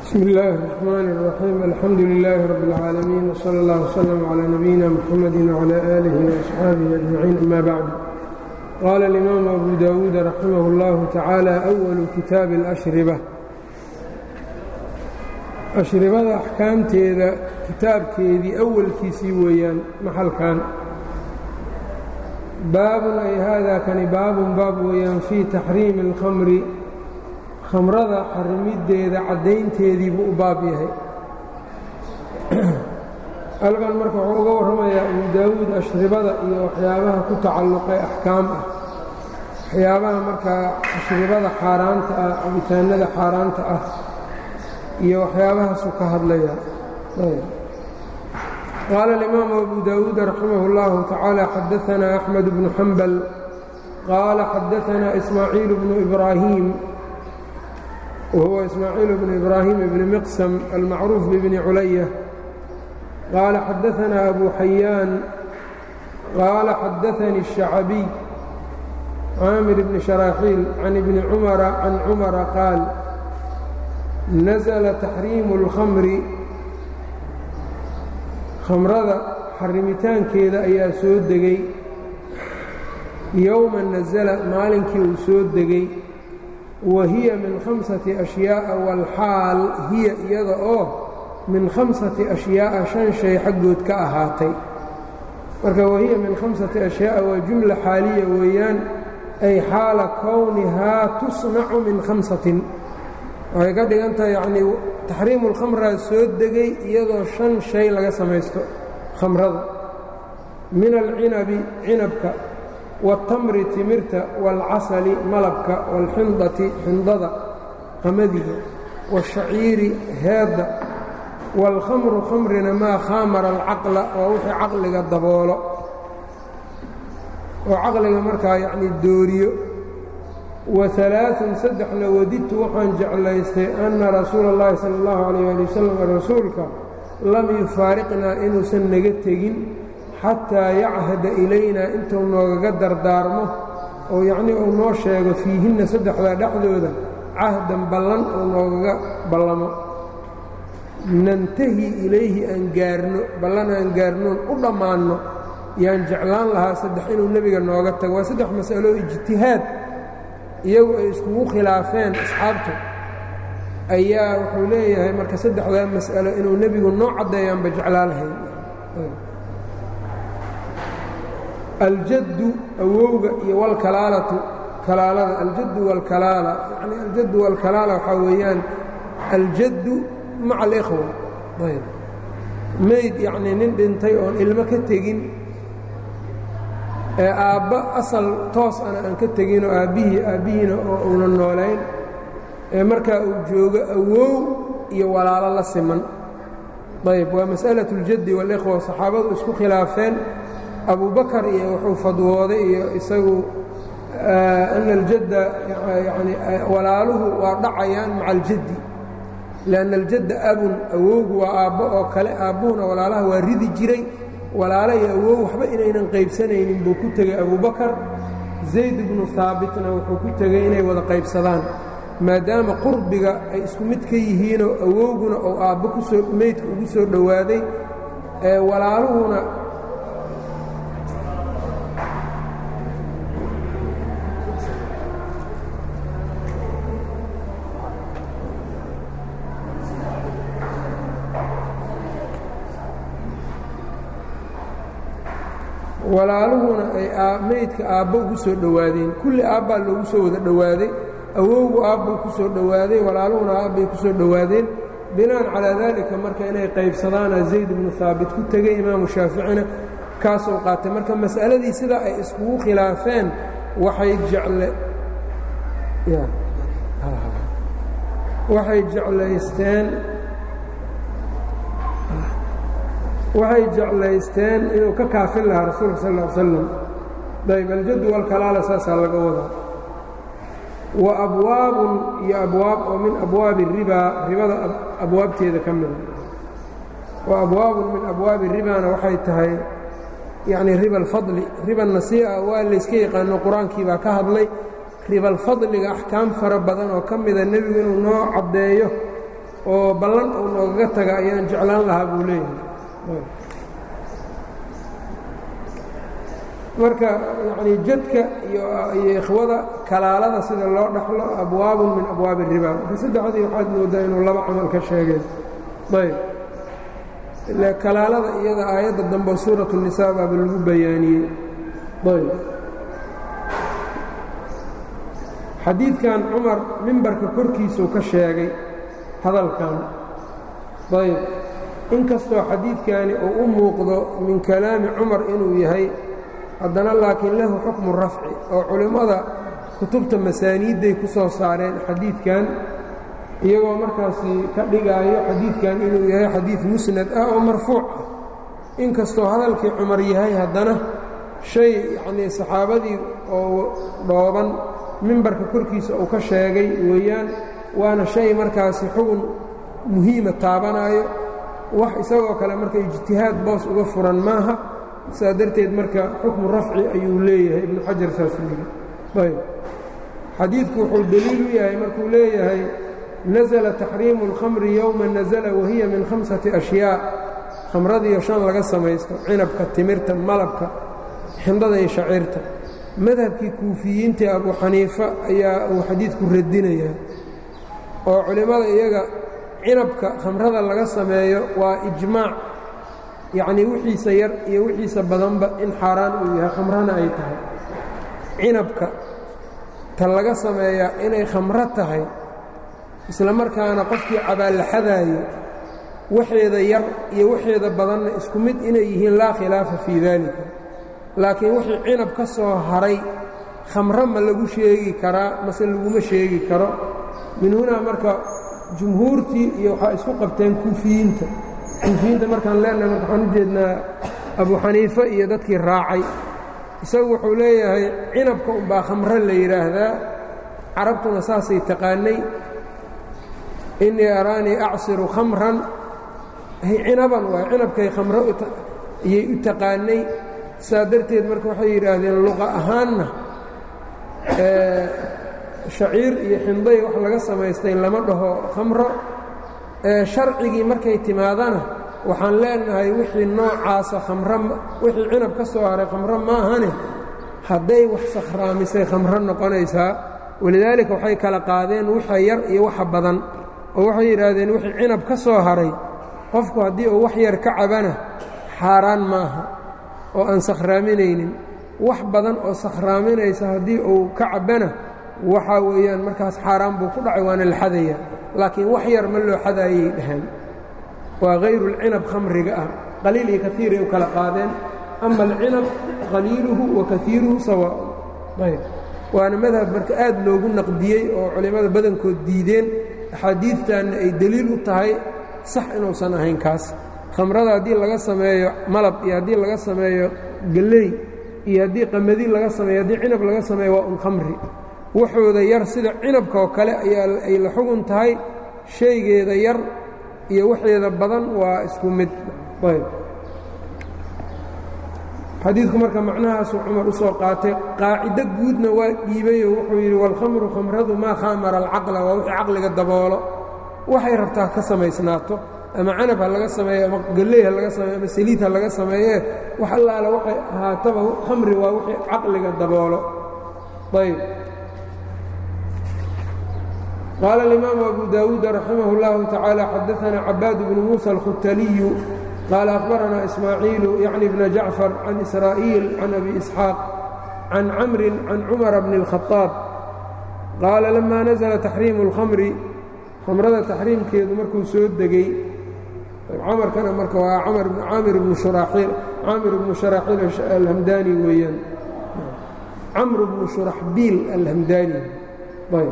bsmi اllaahi الرaxmaan الraxiim alxamdu lilaahi rabi اlcaalamiin wslى اllah wslm clى nabiyina mxamadi wclى aalihi وaasxaabihi ajmaciin ama bacd qaala اlimaamu abu dawuud raximah اllahu tacaala أwalu kitaabi اlashriba ashribada axkaamteeda kitaabkeedii awalkiisii weeyaan maxalkan baabun ay haadaa kani baabun baab weeyaan fii taxriimi اlkhamri khamrada xarimiddeeda caddaynteedii buu u baab yahay halkan marka wuxuu uga warramayaa abu daawuud ashribada iyo waxyaabaha ku tacalluqay axkaam ah waxyaabaha markaa ashribada xaaraanta ah cabitaanada xaaraanta ah iyo waxyaabahaasuu ka hadlaya qaala alimaamu abu daawuud raximah اllahu tacaala xadaanaa axmed bnu xambal qaala xadaanaa ismaaciil bnu ibraahim whuwa ismaaciil bn ibraahim bni miqsam almacruuf bibni culaya qaala xadaanaa abu xayaan qaala xadaanii الشhacabiy caamir bni sharaaxiil can ibni cumara can cumara qaal nasla taxriimu اlkhamri khamrada xarimitaankeeda ayaa soo degay yowma nasla maalinkii uu soo degay wa hiya min khamsati ashyaaءa wاlxaal hiya iyada oo min khamsati ashyaaءa shan shay xaggood ka ahaatay marka wahiya min khamsati ashyaaءa waa jumla xaaliya weeyaan ay xaala kownihaa tusnacu min khamsatin waxay ka dhigan tahay yacnii taxriimu اlkhamraa soo degay iyadoo shan shay laga samaysto khamrada min alcinabi cinabka wاtamri timirta wاlcasali malabka wاlxindati xindada qamadiga wاshaciiri heedda wاlkhamru khamrina maa khaamara alcaqla waa wixii caqliga daboolo oo caqliga markaa yacnii dooriyo waثalaaثun saddexna wadidtu waxaan jeclaystay anna rasuula اllahi salى اllahu عalيyه ali wasalam rasuulka lam yufaariqnaa inuusan naga tegin xataa yachada ilaynaa intuu noogaga dardaarmo oo yacnii uu noo sheego fiihinna saddexdaa dhexdooda cahdan ballan uu noogaga ballamo nantahi ilayhi aan gaarno ballan aan gaarnoon u dhammaanno yaan jeclaan lahaa saddex inuu nebiga nooga tago waa saddex mas'alo ijtihaad iyagu ay iskugu khilaafeen asxaabtu ayaa wuxuu leeyahay marka saddexdaa mas'alo inuu nebigu noo caddeeyaanba jeclaa lahayn aljaddu awowga iyo wاlkalaalatu kalaalada aljaddu wاlkalaala yani aljaddu wاlkalaala waxaa weeyaan aljaddu maca alikhwa ayb mayd yacnii nin dhintay oon ilmo ka tegin ee aabba asal toos ana aan ka teginoo aabbihii aabbihiina oo uunan noolayn ee markaa uu joogo awow iyo walaalo la siman ayb waa mas'alaة اljaddi wاlikhwa saxaabadu isku khilaafeen abu bakar iyo wuxuu fadwooday iyo isagu ana aljadda yani walaaluhu waa dhacayaan maca aljaddi lianna aljadda abun awowgu waa aabbo oo kale aabbuhuna walaalaha waa ridi jiray walaala iyo awow waxba inaynan qaybsanaynin buu ku tegey abubakar zayd ibnu haabitna wuxuu ku tegey inay wada qaybsadaan maadaama qurbiga ay isku mid ka yihiinoo awowguna oo aabbo kusoo meydka ugu soo dhowaaday walaaluhuna walaaluhuna ay meydka aabbo ugu soo dhowaadeen kulli aabbaa loogu soo wada dhowaaday awowgu aabbuu ku soo dhowaaday walaaluhuna aabbay ku soo dhowaadeen binaan calaa daalika marka inay qaybsadaana zayd ibnu haabit ku tegey imaamu shaaficina kaasuu qaatay marka mas'aladii sidaa ay iskugu khilaafeen waxay jecle waxay jeclaysteen waxay jeclaysteen inuu ka kaafin lahaa rasuulka sal ا slam ayb aljaddu walkalaala saasaa laga wadaa wa abwaabun iyo abwaab oo min abwaabi الribaa ribada abwaabteeda ka mida wa abwaabun min abwaabi الribaana waxay tahay yacni riba alfadli riba nasii'a waa layska yaqaano qur-aankii baa ka hadlay ribaalfadliga axkaam fara badan oo ka mida nebigu inuu noo caddeeyo oo ballan uu noogaga taga ayaan jeclaan lahaa buu leeyahay marka yacnii jadka iyo ikhwada kalaalada sida loo dhaxlo abwaabun min abwaabi الriba marka saddexdii waxaad moodaa inuu laba camal ka sheegeen ayb ile kalaalada iyada aayadda dambe suuraة الnisaa baaba lagu bayaaniyey ayb xadiidkan cumar mimbarka korkiisuu ka sheegay hadalkan ayb inkastoo xadiidkani uu u muuqdo min kalaami cumar inuu yahay haddana laakiin lahu xukmu rafci oo culimmada kutubta masaaniidday ku soo saareen xadiidkan iyagoo markaasi ka dhigaayo xadiidkan inuu yahay xadiid musnad ah oo marfuuc ah inkastoo hadalkii cumar yahay haddana shay yacnii saxaabadii oo dhooban mimbarka korkiisa uu ka sheegay weeyaan waana shay markaasi xugun muhiima taabanaayo wax isagoo kale marka ijtihaad boos uga furan maaha saa darteed marka xukmu rafci ayuu leeyahay ibnu xajar saasuu yidhi ayb xadiidku wuxuu deliil u yahay markuu leeyahay nasala taxriimu اlkhamri yowma nasala wahiya min khamsati ashyaa khamradiiyo shan laga samaysto cinabka timirta malabka xindada iyo shaciirta madhabkii kuufiyiintii abu xaniifa ayaa uu xadiidku radinayaa oo culimmada iyaga cinabka khamrada laga sameeyo waa ijmaac yacnii wixiisa yar iyo wixiisa badanba in xaaraan uu yahay khamrana ay tahay cinabka ta laga sameeyaa inay khamro tahay isla markaana qofkii cabaalaxadaayo waxeeda yar iyo waxeeda badanna isku mid inay yihiin laa khilaafa fii daalika laakiin wixii cinab ka soo haray khamro ma lagu sheegi karaa mase laguma sheegi karo min hunaa marka jumhuurtii iyo waxaa isku qabteen kuufiyiinta kuufiyiinta markaan leenahay marka waxaan u jeednaa abu xaniife iyo dadkii raacay isagu wuxuu leeyahay cinabka unbaa khamro la yidhaahdaa carabtuna saasay taqaanay innii araanii acsiru khamran cinaban waa cinabkay khamro iyay u taqaanay saa darteed marka waxay yidhaahdeen luqa ahaanna shaciir iyo xinday wax laga samaystay lama dhaho khamro sharcigii markay timaadana waxaan leenahay wixii noocaasa khamro wixii cinab ka soo haray khamro maahane hadday wax sakhraamisay khamro noqonaysaa walidaalika waxay kala qaadeen waxa yar iyo waxa badan oo waxay yidhaahdeen wixii cinab ka soo haray qofku haddii uu wax yar ka cabana xaaraan maaha oo aan sakhraaminaynin wax badan oo sakhraaminaysa haddii uu ka cabbana waxaa weeyaan markaas xaaraan buu ku dhacay waana la xadaya laakiin wax yar ma loo xadaayay dhahaan waa hayruulcinab khamriga ah qaliil iyo kaiiray u kala qaadeen ama alcinab qaliiluhu wa kaiiruhu sawaaun ayb waana madhab marka aad loogu naqdiyey oo culimmada badankood diideen axaadiidtanna ay deliil u tahay sax inuusan ahayn kaas khamrada haddii laga sameeyo malab iyo haddii laga sameeyo gelley iyo haddii qamadi laga sameeyo haddii cinab laga sameeyo waa un khamri waxooda yar sida cinabka oo kale ayaa ay la xugun tahay shaygeeda yar iyo waxeeda badan waa isku mid ayb xadiidku marka macnahaasuu cumar u soo qaatay qaacido guudna waa dhiibayoo wuxuu yidhi waalkhamru khamradu maa khaamara alcaqla waa wixii caqliga daboolo waxay rabtaa ka samaysnaato ama canab ha laga sameeyo ama galley ha laga sameeyo ama saliid ha laga sameeyee wax allaale waxay ahaataba khamri waa wixii caqliga daboolo ayb qaala alimaamu abu daawuud raximah اllahu tacaala xadaana cabaad bnu muusa alkhutaliyu qaala akhbaranaa ismaaciilu yacni bna jacfar can israa'iil can abi isxaaq can camrin can cumara bni اlkhaaab qaala lama nazla taxriimu اlkhamri khamrada taxriimkeedu markuu soo degey camarkana marka waa caamir bnu shuraaxiil caamir bnu shuraaxiil alhamdaani weeyaan camr bnu shuraxbiil alhamdaani ayb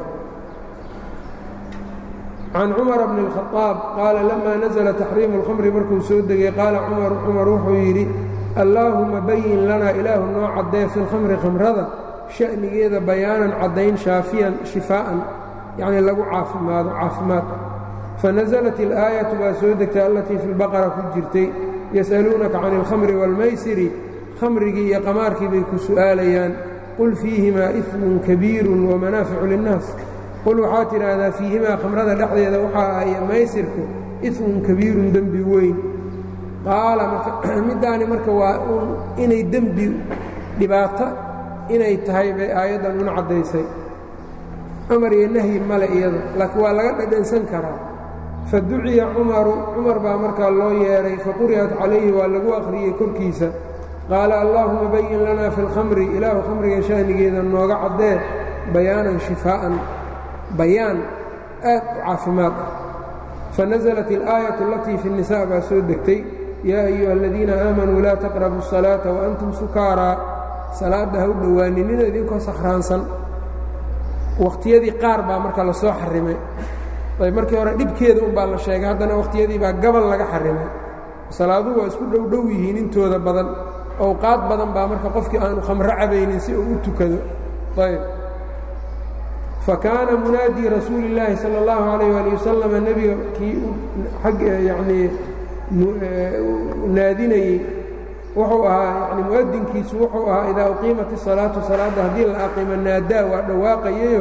can cumara bni اlkhaaab qaala lama nazla taxriimu اlkhamri markuu soo degey qaala cumar cumar wuxuu yidhi allaahuma bayin lanaa ilaahu noo caddee fi lkhamri khamrada sha'nigeeda bayaanan caddayn shaafiyan shifaa'an yacnii lagu caafimaado caafimaad fanaزlat اlآayaةu baa soo degtay allatii fi اlbaqara ku jirtay yas'aluunaka can اlkhamri wاlmaysiri khamrigii iyo qamaarkii bay ku su'aalayaan qul fiihimaa إثmun kabiiru wamanaaficu linnaas qul waxaa tidhaahdaa fiihimaa khamrada dhexdeeda waxaa ahay maysirku ifmun kabiirun dembi weyn qaala middaani marka waa inay dembi dhibaato inay tahay bay aayaddan una caddaysay amar iyo nahyi male iyada laakiin waa laga dhadhansan karaa fa duciya cumaru cumar baa markaa loo yeedhay faquri'at calayhi waa lagu akhriyey korkiisa qaala allaahuma bayin lanaa fi اlkhamri ilaahu khamriga shahnigeeda nooga caddee bayaanan shifaa'an bayaan aad u caafimaad ah fanaزlat اlaayaة alatii fi الnisa baa soo degtay yaa ayuha aladiina aamanuu laa taqrabu الsalaaةa waantum sukaaraa salaadda ha u dhowaaninina idinkoo sakhraansan wakhtiyadii qaar baa marka lasoo xarimay ayb markii hore dhibkeeda un baa la sheegay haddana wakhtiyadii baa gabal laga xarimay salaaduhu waa isku dhowdhow yihiin intooda badan owqaad badan baa marka qofkii aanu khamro cabaynin si uu u tukado ayb fakaana munaadii rasuuli اllaahi salى اllahu alayh ali wasalam nebiga kii ag yanii naadinayey wuxuu ahaa yani mu'adinkiisu wuxuu ahaa idaa uqiimat الsalaatu salaadda haddii la aqimo naadaa waa dhawaaqayayo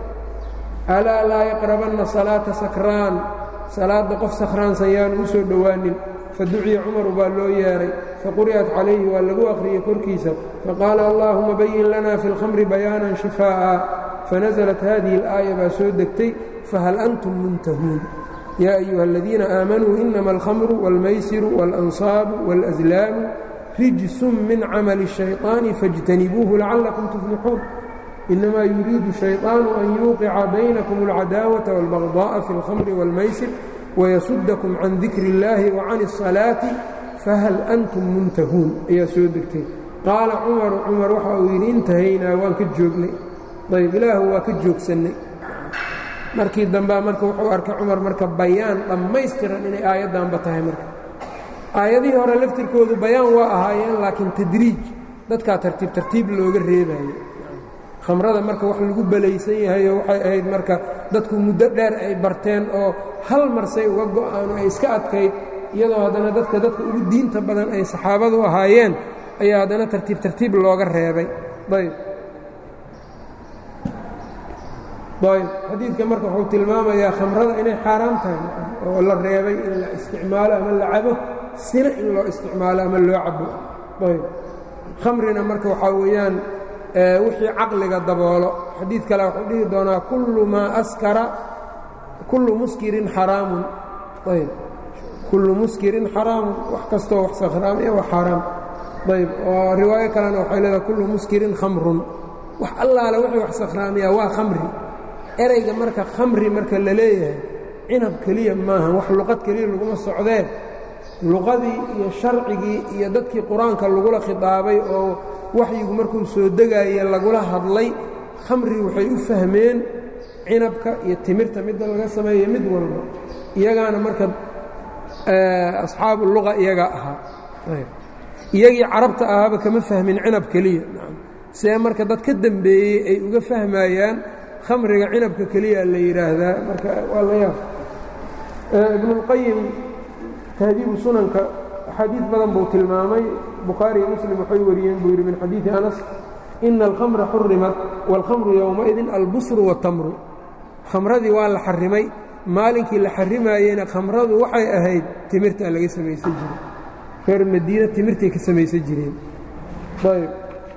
alaa laa yaqrabanna salaata sakraan salaadda qof sakhraansan yaanu u soo dhowaanin faduciya cumaru baa loo yeedhay faquri'at calayhi waa lagu akhriyey korkiisa faqaala allaahuma bayin lana fi اlkhamri bayaanan shifaa'a fanaزlat hadihi اlaaya baa soo degtay fahal antum muntahuun yaa ayuha aladiina aamanuu inama alkhamru wاlmaysiru wاlansaabu wاlأslaamu rijsun min camali الشhayطaani faاjtanibuuhu lacalakum tuflixuun inamaa yuriidu shayطaanu an yuuqica baynakum اlcadaawaةa wاlbagضaءa fi اlkhamri wاlmaysir wayasudakum can dikri اllaahi wacan الصalaaةi fahal antum muntahuun ayaa soo degtay qaala cumaru cumar waxa uu yidhi intahaynaa waan ka joognay ayb ilaahu waa ka joogsannay markii dambea marka wuxuu arkay cumar marka bayaan dhammaystiran inay aayaddanba tahay marka aayadihii hore laftirkoodu bayaan waa ahaayeen laakiin tadriij dadkaa tartiib tartiib looga reebayo khamrada marka wax lagu belaysan yahayo waxay ahayd marka dadku muddo dheer ay barteen oo hal marsay uga go'aano ay iska adkayd iyadoo haddana dadka dadka ugu diinta badan ay saxaabadu ahaayeen ayaa haddana tartiib tartiib looga reebay ayb ayb xadiidka marka wuxuu tilmaamayaa khamrada inay xaaraam tahay oo la reebay in la isticmaalo ama la cabo sina in loo isticmaalo ama loo cabo ayb khamrina marka waxaa weeyaan wixii caqliga daboolo xadiid kale wuxuu dhihi doonaa kullu maa askara kullu muskirin xaraamun ayb kullu muskirin xaraamun wax kastoo wax sakhraamaya waa xaaraam ayb oo riwaayo kalena waxay leedahay kullu muskirin khamrun wax allaale wixii wax sakhraamiyaa waa khamri erayga marka khamri marka la leeyahay cinab keliya maaha wax luqad keliya laguma socdee luqadii iyo sharcigii iyo dadkii qur-aanka lagula khidaabay oo waxyigu markuu soo degaaya lagula hadlay khamri waxay u fahmeen cinabka iyo timirta midda laga sameeya mid walba iyagaana marka asxaabu luqa iyagaa ahaa iyagii carabta ahaaba kama fahmin cinab keliya see marka dad ka dembeeyey ay uga fahmayaan khamriga cinabka keliya la yidhaahdaa marka waa la yaab ibnuاlqayim tahdiibu sunanka axaadiid badan buu tilmaamay bukhaari iyo muslim waxay wariyeen buu yidhi min xadiidi anas ina alkhamra xurimat wاlkhamru yowmaidin albusru wاtamru khamradii waa la xarimay maalinkii la xarimaayeyna khamradu waxay ahayd timirtaa laga samaysan jiray reer madiina timirtay ka samaysan jireen ayb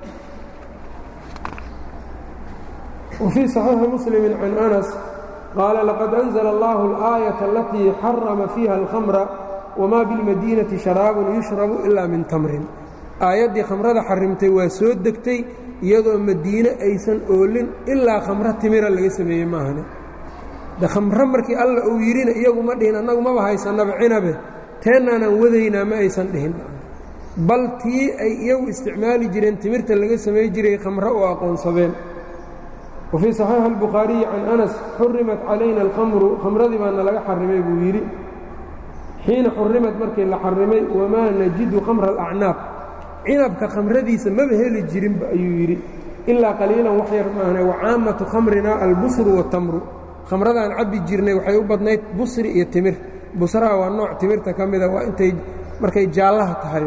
وفي صحيiح مسلم عن أنس قال لقد أنزل الله الآية التي حرم فيها الخمر وما بالمدينة شhراaب يشhرب إلا من تمر aaيaddii khamrada xarimtay waa soo degtay iyadoo madiine aysan oolin ilaa khamro timira laga sameeyey maahane de khamro markii alla uu yidhina iyagu ma dhihin annagu maba haysanaba cinabe teennaanaan wadaynaa ma aysan dhihin bal tii ay iyagu isticmaali jireen timirta laga samay jiray khamro u aqoonsadeen وفي صحيiح البخhaaرiي عن أنس xurimat calayna الkhamru khamradii baana laga xarimay buu yidhi xiina xurimat markii la xarimay wamaa najidu khamra الأcnaab cinabka khamradiisa maba heli jirinba ayuu yidhi ilaa qaliilan wax yar maahne wacaamatu khamrina albusru والtamru khamradaan cabbi jirnay waxay u badnayd busri iyo timir busraha waa nooc timirta ka mida waa intay markay jaallaha tahay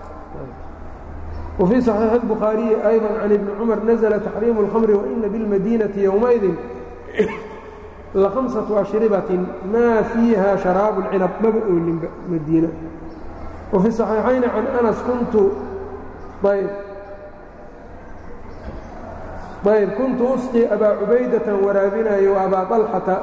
وفي صحيiح البخhaaرiي أيضا عن ابن cمر نزل تxريم الخمر وإن بالمdينة يومئذi lahamsatu ashribatin maa fiiha sharaabu اlcinab maba oolinba madiina wa fi صaxiixayni can anas kuntu ayb ayb kuntu usqi abaa cubaydatan waraabinayo waabaa طalxata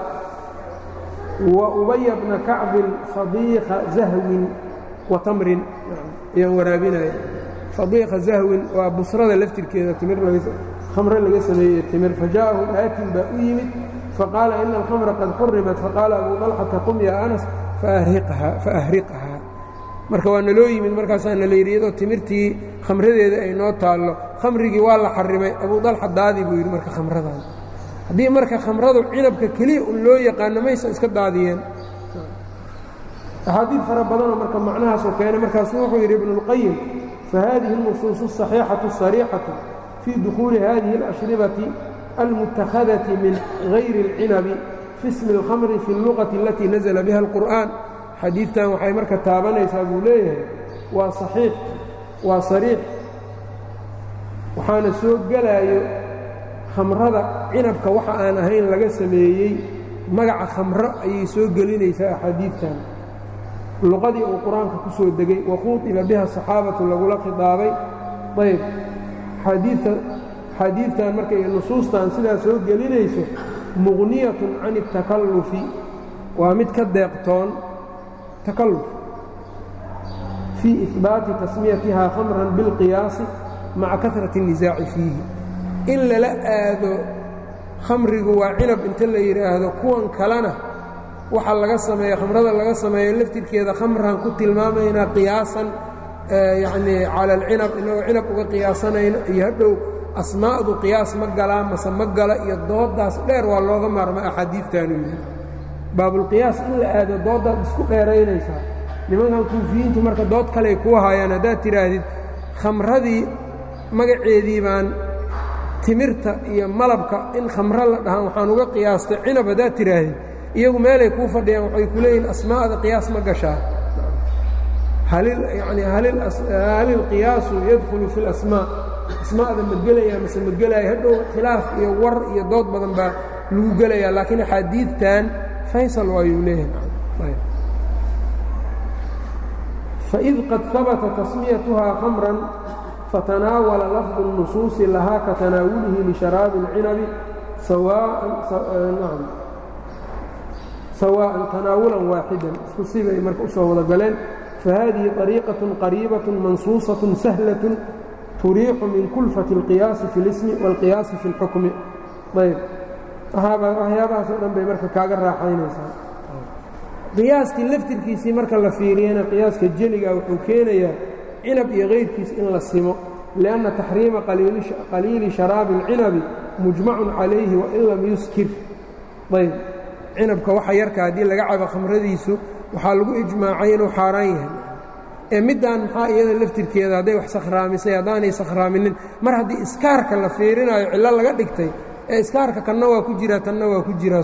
wa ubaya bna kacbin fadiiqa zahwin wa tamrin ayaan waraabinaya fadiiqa zahwin waa busrada laftirkeeda timir khamre laga sameeyey timir fajaءahu aatin baa u yimid faqaala ina alkhamra qad xurimat faqaala abu طalxata qum ya anas faahriqhaa marka waa naloo yimid markaasaa nala yidhi iyadoo timirtii khamradeeda ay noo taallo khamrigii waa la xarimay abu dalxa daadi buu yidhi marka khamradan haddii marka khamradu cinabka keliya un loo yaqaano maysan iska daadiyeen axaadiid fara badanoo marka macnahaasuu keenay markaasu wuxuu yidhi ibnu اlqayim fahadihi اlnusuusu الصaxiixaةu الsariixaةu fii dukhuuli hadihi اlashribati almutakhadati min gayri اlcinabi fi ismi اlkhamri fi اlluqati alatii nazla biha اlqur'an xadiidtan waxay marka taabanaysaa buu leeyahay waa saxiix waa sariix waxaana soo gelaayo khamrada cinabka waxa aan ahayn laga sameeyey magaca khamro ayay soo gelinaysaa axaadiidtan luqadii uu qur-aanka ku soo degay waquudiba biha saxaabatu lagula khidaabay ayb xadiidta xadiidtan marka iyo nusuustan sidaa soo gelinayso muqniyatun can اtakallufi waa mid ka deeqtoon takalluf fii ihbaati tasmiyatihaa khamran bilqiyaasi maca karati الnisaaci fiihi in lala aado khamrigu waa cinab inta la yidhaahdo kuwan kalena waxa laga sameeya khamrada laga sameeyo laftirkeeda khamran ku tilmaamaynaa qiyaasan yacnii cala alcinab inagoo cinab uga qiyaasanayno iyo hadhow asmaa'du qiyaas ma galaa mase ma gala iyo dooddaas dheer waa looga maarma axaadiidtaanu yidhi baabulqiyaas in la aado dooddaad isku dheeraynaysaa nimankan kuufiyiintu marka dood kaley kuu haayaan haddaad tidhaahdid khamradii magaceedii baan timirta iyo malabka in khamro la dhahaan waxaan uga qiyaastay cinab haddaad tidhaahdid iyagu meelay kuu fadhiyaan waxay ku leeyihin asmaa'da qiyaas ma gashaa yani hal ilqiyaasu yadkhulu fi اlasmaa asmaa'da ma gelaya mase ma gelaya hadhow khilaaf iyo war iyo dood badan baa lagu gelayaa laakiin axaadiidtan faysal waayuu leeyahay faid qad habata tasmiyatuhaa khamran fatanaawala lafdu الnusuusi lahaa ka tanaawulihi lisharaabi اlcinabi sawaaءan tanaawulan waaxidan isku sibay marka usoo wada galeen fahadihi طariiqaة qariibaة mansuusaة sahlaة turiixu min kulfati اlqiyaasi fi اlismi wاlqiyaasi fi اlxukmi ayb waxyaabahaasoo dhan bay marka kaaga raaxaynaysaa qiyaaskii laftirkiisii marka la fiiriyana qiyaaska jeliga wuxuu keenayaa cinab iyo kayrkiis in la simo liأnna taxriima qaliili sharaabi اlcinabi mujmacun calayhi wain lam yuskir ayb cinabka waxa yarka haddii laga cabo khamradiisu waxaa lagu ijmaacay inuu xaaraan yahay ee middaan maxaa iyada laftirkeeda hadday wax sakhraamisay haddaanay sakhraaminin mar haddii iskaarka la fiirinayo cillo laga dhigtay ee iskaarka kanna waa ku jiraa tanna waa ku jiraa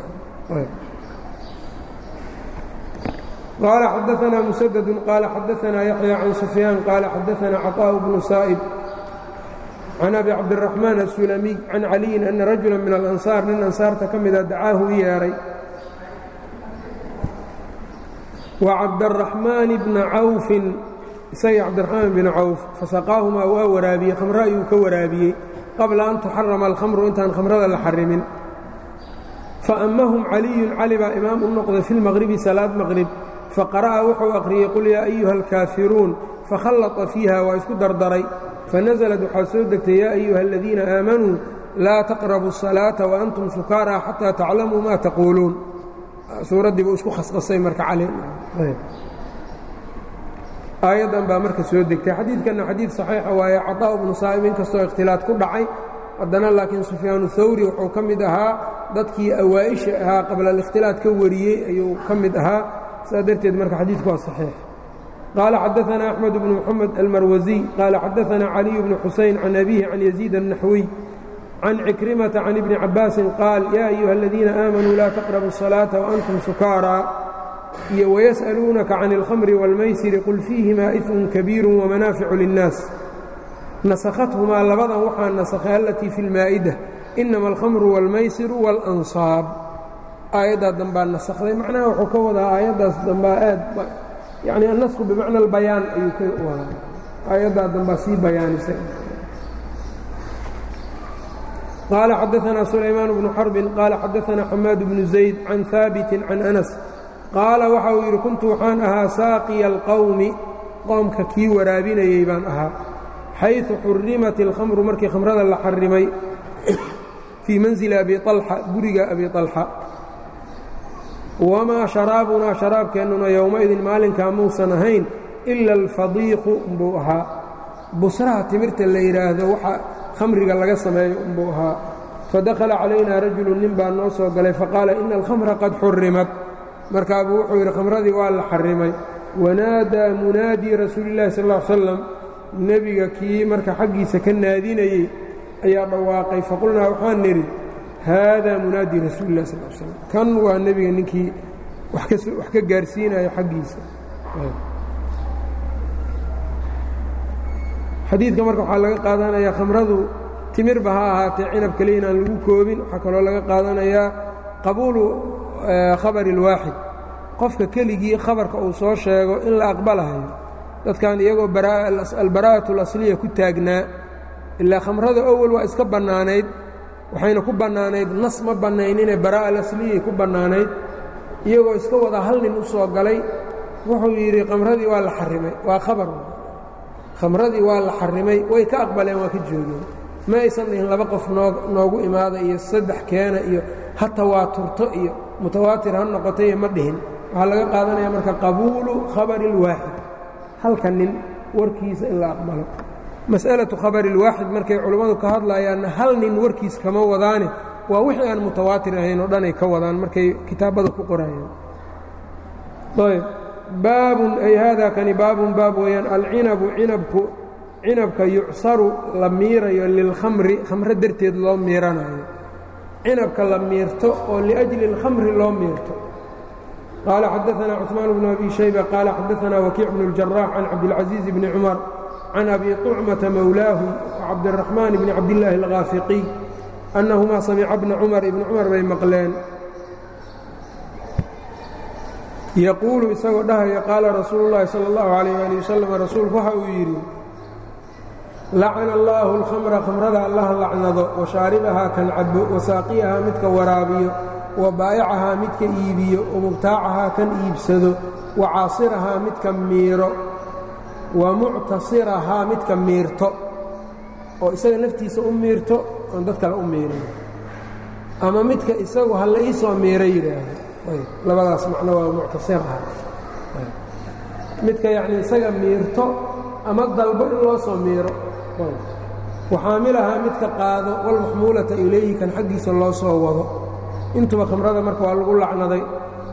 qaala xadaanaa musadadu qaala xadaanaa yaxya can sufyaan qaala xadaanaa caطaaءu bnu saa'ib can abi cabdiraxmaan asulamiy can caliyin ana rajula min alansaar nin ansaarta ka mida dacaahu u yeedhay wa cabdaraxmaani bna cawfin isagii cabdiraxmaan bna cawf fasaqaahumaa waa waraabiyey khamro ayuu ka waraabiyey qabla an tuxarama alkhamru intaan khamrada la xarimin faammahum caliyun cali baa imaam u noqday fi lmaqribi salaad maqrib faqara'a wuxuu aqriyey qul yaa ayuha alkaafiruun fakhallata fiiha waa isku dardaray fanazlad waxaa soo degtay yaa ayuha aladiina aamanuu laa taqrabu الsalaaةa waantum sukaaraa xataa taclamuu ma taquuluun suuraddii buu isku khasqasay marka cali aayaddan baa marka soo degtay xadiidkanna xadiid saxiixa waaye caطaaءu bnu saa'ib inkastoo ikhtilaad ku dhacay haddana laakiin sufyaanu hawri wuxuu ka mid ahaa dadkii awaa'isha ahaa qabla alikhtilaad ka wariyey ayuu ka mid ahaa sidaa darteed marka xadiidku waa saxiix qaala xadaثna أxmed bn mxamed almarwasiy qaala xadaثna caliy bnu xusayn can abihi can yaziid الnaxwiy can cikrimata can ibni cabaasin qaal yaa ayuha aladiina aamanuu laa taqrabu الsalaaةa waantum sukaaraa iyo wayas'aluunaka can اlkhamri wاlmaysiri qul fiihimaa ifm kabiiru wamanaaficu linnaas nasakhathumaa labadan waxaa nasakhay alatii fi اlmaa'ida inama alkhamru wاlmaysiru wاlansaab aayaddaa dambaa nasakday macnaha wuxuu ka wadaa aayaddaas dambaa aad yacni annasku bimacna albayaan ayuu ka wadaa aayaddaa dambaa sii bayaanisay qaala xadaanaa sulaymaan bnu xarbin qaala xadaanaa xamaad bnu zayd can haabitin can anas qaala waxa uu yidhi kuntu waxaan ahaa saaqiya alqowmi qoomka kii waraabinayey baan ahaa xayثu xurimat اlkhamru markii khamrada la xarimay fii manzili abi طalxa guriga abi طalxa wamaa sharaabunaa sharaabkeennuna yowmaidin maalinkaa muusan ahayn ila alfadiiqu umbuu ahaa busraha timirta la yidhaahdo waxa khamriga laga sameeyo umbuu ahaa fadakhala calaynaa rajulu nin baa noo soo galay faqaala ina alkhamra qad xurimat markaabuu wuxuu yidhi khamradii waa la xarimay wanaadaa munaadii rasuuli اllahi sal ا slam nebiga kii marka xaggiisa ka naadinayey ayaa dhawaaqay faqulnaa waxaan nidhi haadaa munaadi rasuuli lah sal slam kan waa nebiga ninkii wax ka gaarsiinayo xaggiisa xadiidka marka waxaa laga qaadanayaa khamradu timirba ha ahaatee cinab keliya inaan lagu koobin waxaa kaloo laga qaadanayaa qabuulu khabari اlwaaxid qofka keligii khabarka uu soo sheego in la aqbalahayo dadkan iyagoo albaraa'atu اlasliya ku taagnaa ilaa khamrada awal waa iska bannaanayd waxayna ku bannaanayd nas ma bannaynine baraa'a alasliyay ku bannaanayd iyagoo iska wadaa hal nin u soo galay wuxuu yidhi khamradii waa la xarimay waa khabar khamradii waa la xarimay way ka aqbaleen waa ka joogeen ma aysan dhihin laba qof noo noogu imaada iyo saddex keena iyo ha tawaaturto iyo mutawaatir ha noqoto iyo ma dhihin waxaa laga qaadanaya marka qabuulu khabari اlwaaxid halka nin warkiisa in la aqbalo mas'alatu khabari اlwaaxid markay culammadu ka hadlayaanna hal nin warkiis kama wadaane waa wixii aan mutawaatir ahayn oo dhanay ka wadaan markay kitaabada ku qorayaan ayb baabun ay hada kani baabun baab weeyaan alcinabu cinabku cinabka yucsaru la miirayo lilkhamri khamro darteed loo miiranayo cinabka la miirto oo liأjli اlkhamri loo miirto qaala xadaثna cثmaan bnu abi shayba qaala xadaثna wakiic bnu اljarax can cabdاlcaزiiz bni cumar can abi طucmata mowlaahu cabdالraxmaan bni cabdillaahi اlghaafiqiy annahumaa samica bna cumar ibni cumar bay maqleen yaquulu isagoo dhahaya qaala rasuulu اllahi salى اllahu عalayh ali wasalam rasuulku waxa uu yidhi lacana allaahu اlkhamra khamrada allaha lacnado wa shaaribahaa kan cabo wa saaqiyahaa midka waraabiyo wa baa'icahaa midka iibiyo wa mubtaacahaa kan iibsado wa caasirahaa midka miiro wa muctasirahaa midka miirto oo isaga naftiisa u miirto oon dad kale u miirin ama midka isagu ha la ii soo miiro yidhaahdo labadaas macno waa muctasiraha midka yacnii isaga miirto ama dalbo in loo soo miiro waxaamilahaa midka qaado walmaxmuulata ilayhi kan xaggiisa loo soo wado intuba khamrada marka waa lagu lacnaday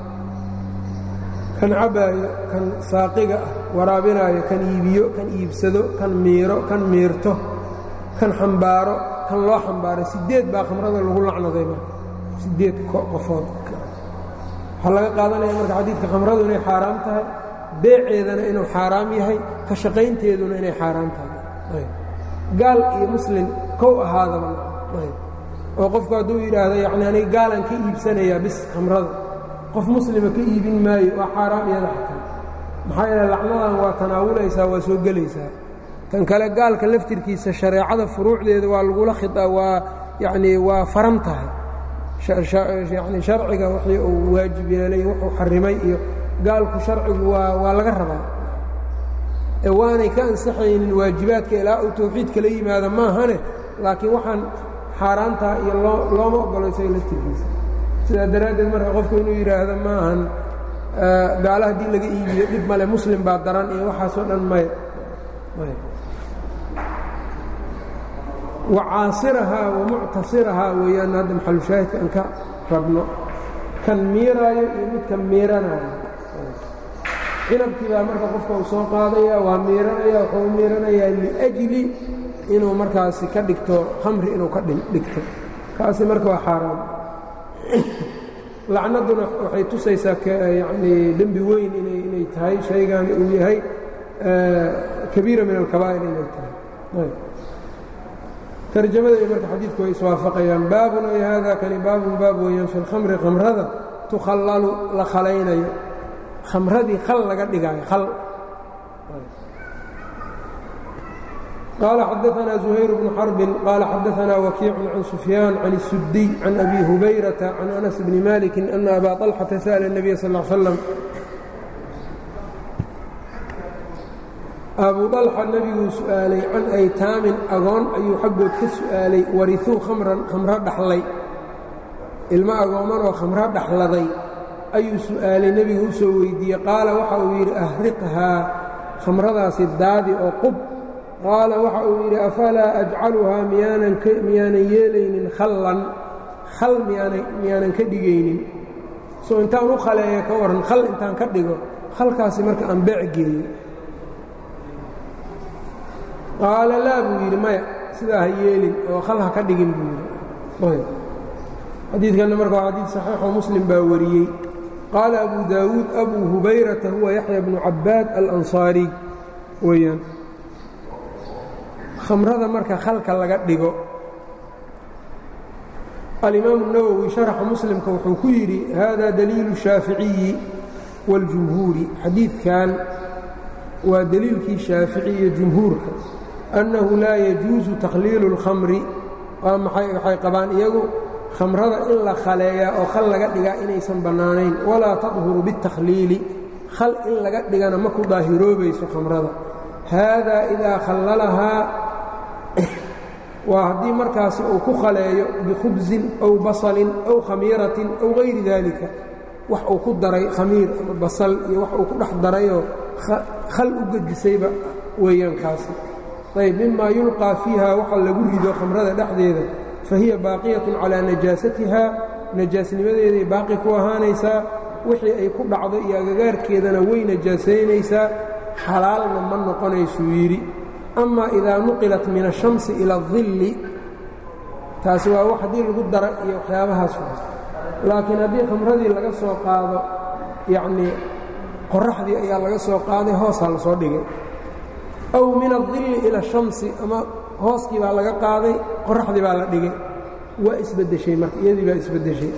kan cabaayo kan saaqiga ah waraabinaayo kan iibiyo kan iibsado kan miiro kan miirto kan xambaaro kan loo xambaaro sideed baa khamrada lagu lacnaday marka sideed qofood waxaa laga qaadanaya marka xadiidka khamradu inay xaaraam tahay beeceedana inuu xaaraam yahay ka shaqaynteeduna inay xaaraam tahay gaal iyo muslim kow ahaadaba oo qofku hadduu yidhaahdo yacni aniga gaalan ka iibsanayaa bis khamrada qof muslima ka iibin maayo waa xaaraam iyada xataa maxaa yeele lacnadan waa tanaawulaysaa waa soo gelaysaa kan kale gaalka laftirkiisa shareecada furuucdeeda waa lagula khia waa yacnii waa faran tahay yani sharciga wixii uu waajib yeelay wuxuu xarimay iyo gaalku sharcigu waa waa laga rabaa ee waanay ka ansaxaynin waajibaadka ilaa uu tawxiid kala yimaado maahane laakiin waxaan xaaraantaa iyo loo looma ogolo isaga laftirkiisa sidaa daraaddeed marka qofku inuu yidhaahdo maahan gaalo haddii laga iibiyo dhib male muslim baa daran iyo waxaasoo dhan maya wacaasirahaa wamuctasirahaa weeyaan hadda maxalushaahidka aan ka rabno kan miiraayo iyo midka miiranaayo cinabkii baa marka qofka uu soo qaadaya waa miiranaya wuxuu u miiranayaa liajli inuu markaasi ka dhigto khamri inuu ka dhigto kaasi marka waa xaaraam lacnadduna waxay tusaysaa yanii dembi weyn inay tahay shaygaani uu yahay kabiira min alkabaa'ir inay tahay tarjamada iyo marka xadiidku way iswaafaqayaan baabun ay hada kani baabun baab weeyaan fi lkhamri khamrada tukhallalu la khalaynayo khamradii khal laga dhigaayo khal قال xدثنا زهير بن حرب قال xدثنا وكيع عن سفيان عن السدي عن أبي هبيرة عن أنس بن مالك أن أbا طلحة سأل النبي صلى اه عليه وسلم أbو طلحة nebiguu su'aalay can أytaamin agoon ayuu xaggood ka su'aalay wariثuu khamran khamro dhaxlay ilmo agooman oo khamro dhaxladay ayuu su'aalay nebigu u soo weydiiyey qaala waxa uu yidhi ahriqhaa khamradaasi daadi oo qub qaala waxa uu yidhi afalaa ajcaluhaa miyaanan yeelaynin khallan khal miyaanan ka dhigaynin soo intaan u khaleeya ka waran khal intaan ka dhigo khalkaasi marka aan beec geeyo qaala laa buu yidhi maya sidaa ha yeelin oo khal ha ka dhigin buu yidhi xadiidkanna marka waa xadiid saxiixoo muslim baa wariyey qaala abu daawuud abuu hubayrata huwa yaxya bnu cabbaad alansaariy weeyaan khamrada marka khalka laga dhigo alimaamu الnawowi sharaxa muslimka wuxuu ku yidhi hada daliilu shaaficiyi wاljumhuuri xadiidkan waa deliilkii shaafici iyo jumhuurka annahu laa yajuusu takhliilu اlkhamri waa maxay waxay qabaan iyagu khamrada in la khaleeyaa oo khal laga dhigaa inaysan bannaanayn walaa tadhuru biاtakhliili khal in laga dhigana ma ku daahiroobayso khamrada haadaa idaa khallalahaa waa haddii markaasi uu ku khaleeyo bikhubsin aw basalin aw khamiiratin aw hayri daalika wax uu ku daray khamiir ama basal iyo wax uu ku dhex darayoo khal u gedisayba weeyaan kaasi ayb mimaa yulqaa fiiha waxa lagu rido khamrada dhexdeeda fa hiya baaqiyatun calaa najaasatiha najaasnimadeeday baaqi ku ahaanaysaa wixii ay ku dhacdo iyo agagaarkeedana way najaasaynaysaa xalaalna ma noqonaysuu yidhi ama idaa nuqilat min ashamsi ila adilli taasi waa wax haddii lagu dara iyo waxyaabahaas laakiin haddii khamradii laga soo qaado yacnii qoraxdii ayaa laga soo qaaday hoosaa la soo dhigay aw min adilli ila ashamsi ama hooskii baa laga qaaday qoraxdii baa la dhigay waa isbeddeshay marka iyadii baa isbeddeshay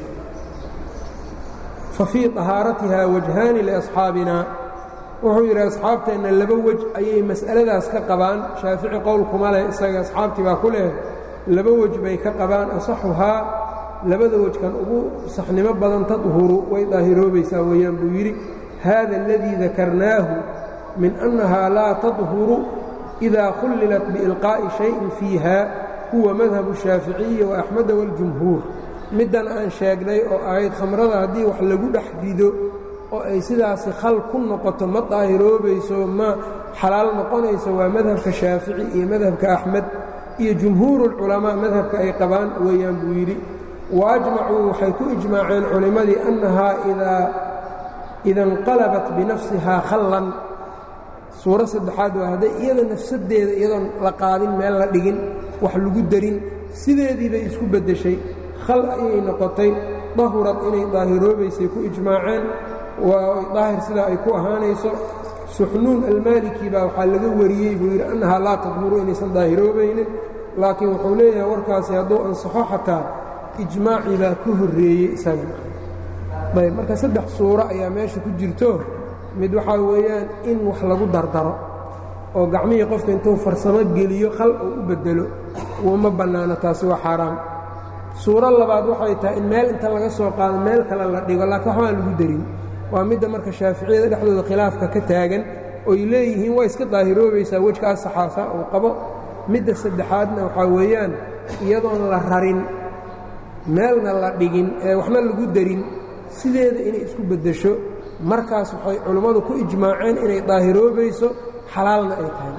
fa fii طahaaratiha wajhaani liasxaabina wuxuu yidhi asxaabteenna laba wej ayay mas'aladaas ka qabaan shaafici qowlkuma leh isaga asxaabtii baa ku leh laba wej bay ka qabaan asaxuhaa labada wejkan ugu saxnimo badan tadhuru way daahiroobaysaa weeyaan buu yidhi haada aladii dakarnaahu min annahaa laa tadhuru idaa khullilat biilqaa'i shayin fiiha huwa madhabu shaaficiyi wa axmeda waاljumhuur middan aan sheegnay oo ahayd khamrada haddii wax lagu dhex rido oo ay sidaasi khal ku noqoto ma daahiroobayso ma xalaal noqonayso waa madhabka shaafici iyo madhabka axmed iyo jumhuurulculamaa madhabka ay qabaan weeyaan buu yidhi wa ajmacuu waxay ku ijmaaceen culimmadii annahaa ida inqalabat binafsihaa khallan suuro saddexaad waa hadday iyada nafsaddeeda iyadoon la qaadin meel la dhigin wax lagu darin sideedii bay isku beddeshay khal ayay noqotay dahurad inay daahiroobaysay ku ijmaaceen waa daahir sidaa ay ku ahaanayso suxnuun almaaliki baa waxaa laga wariyey buu yidhi annahaa laa tadhuru inaysan daahiroobaynin laakiin wuxuu leeyahay warkaasi hadduu ansaxo xataa ijmaacii baa ka horreeyey isaga ayb marka saddex suuro ayaa meesha ku jirto mid waxaa weeyaan in wax lagu dardaro oo gacmihii qofka intuu farsamo geliyo khal uu u beddelo uma bannaano taasi waa xaaraam suuro labaad waxay tahay in meel inta laga soo qaado meel kale la dhigo laakiin waxbaan lagu darin waa midda marka shaaficiyada dhexdooda khilaafka ka taagan oy leeyihiin waa iska daahiroobaysaa wejkaas saxaasa uu qabo midda saddexaadna waxaa weeyaan iyadoon la rarin meelna la dhigin ee waxna lagu darin sideeda inay isku beddesho markaas waxay culimmadu ku ijmaaceen inay daahiroobayso xalaalna ay tahay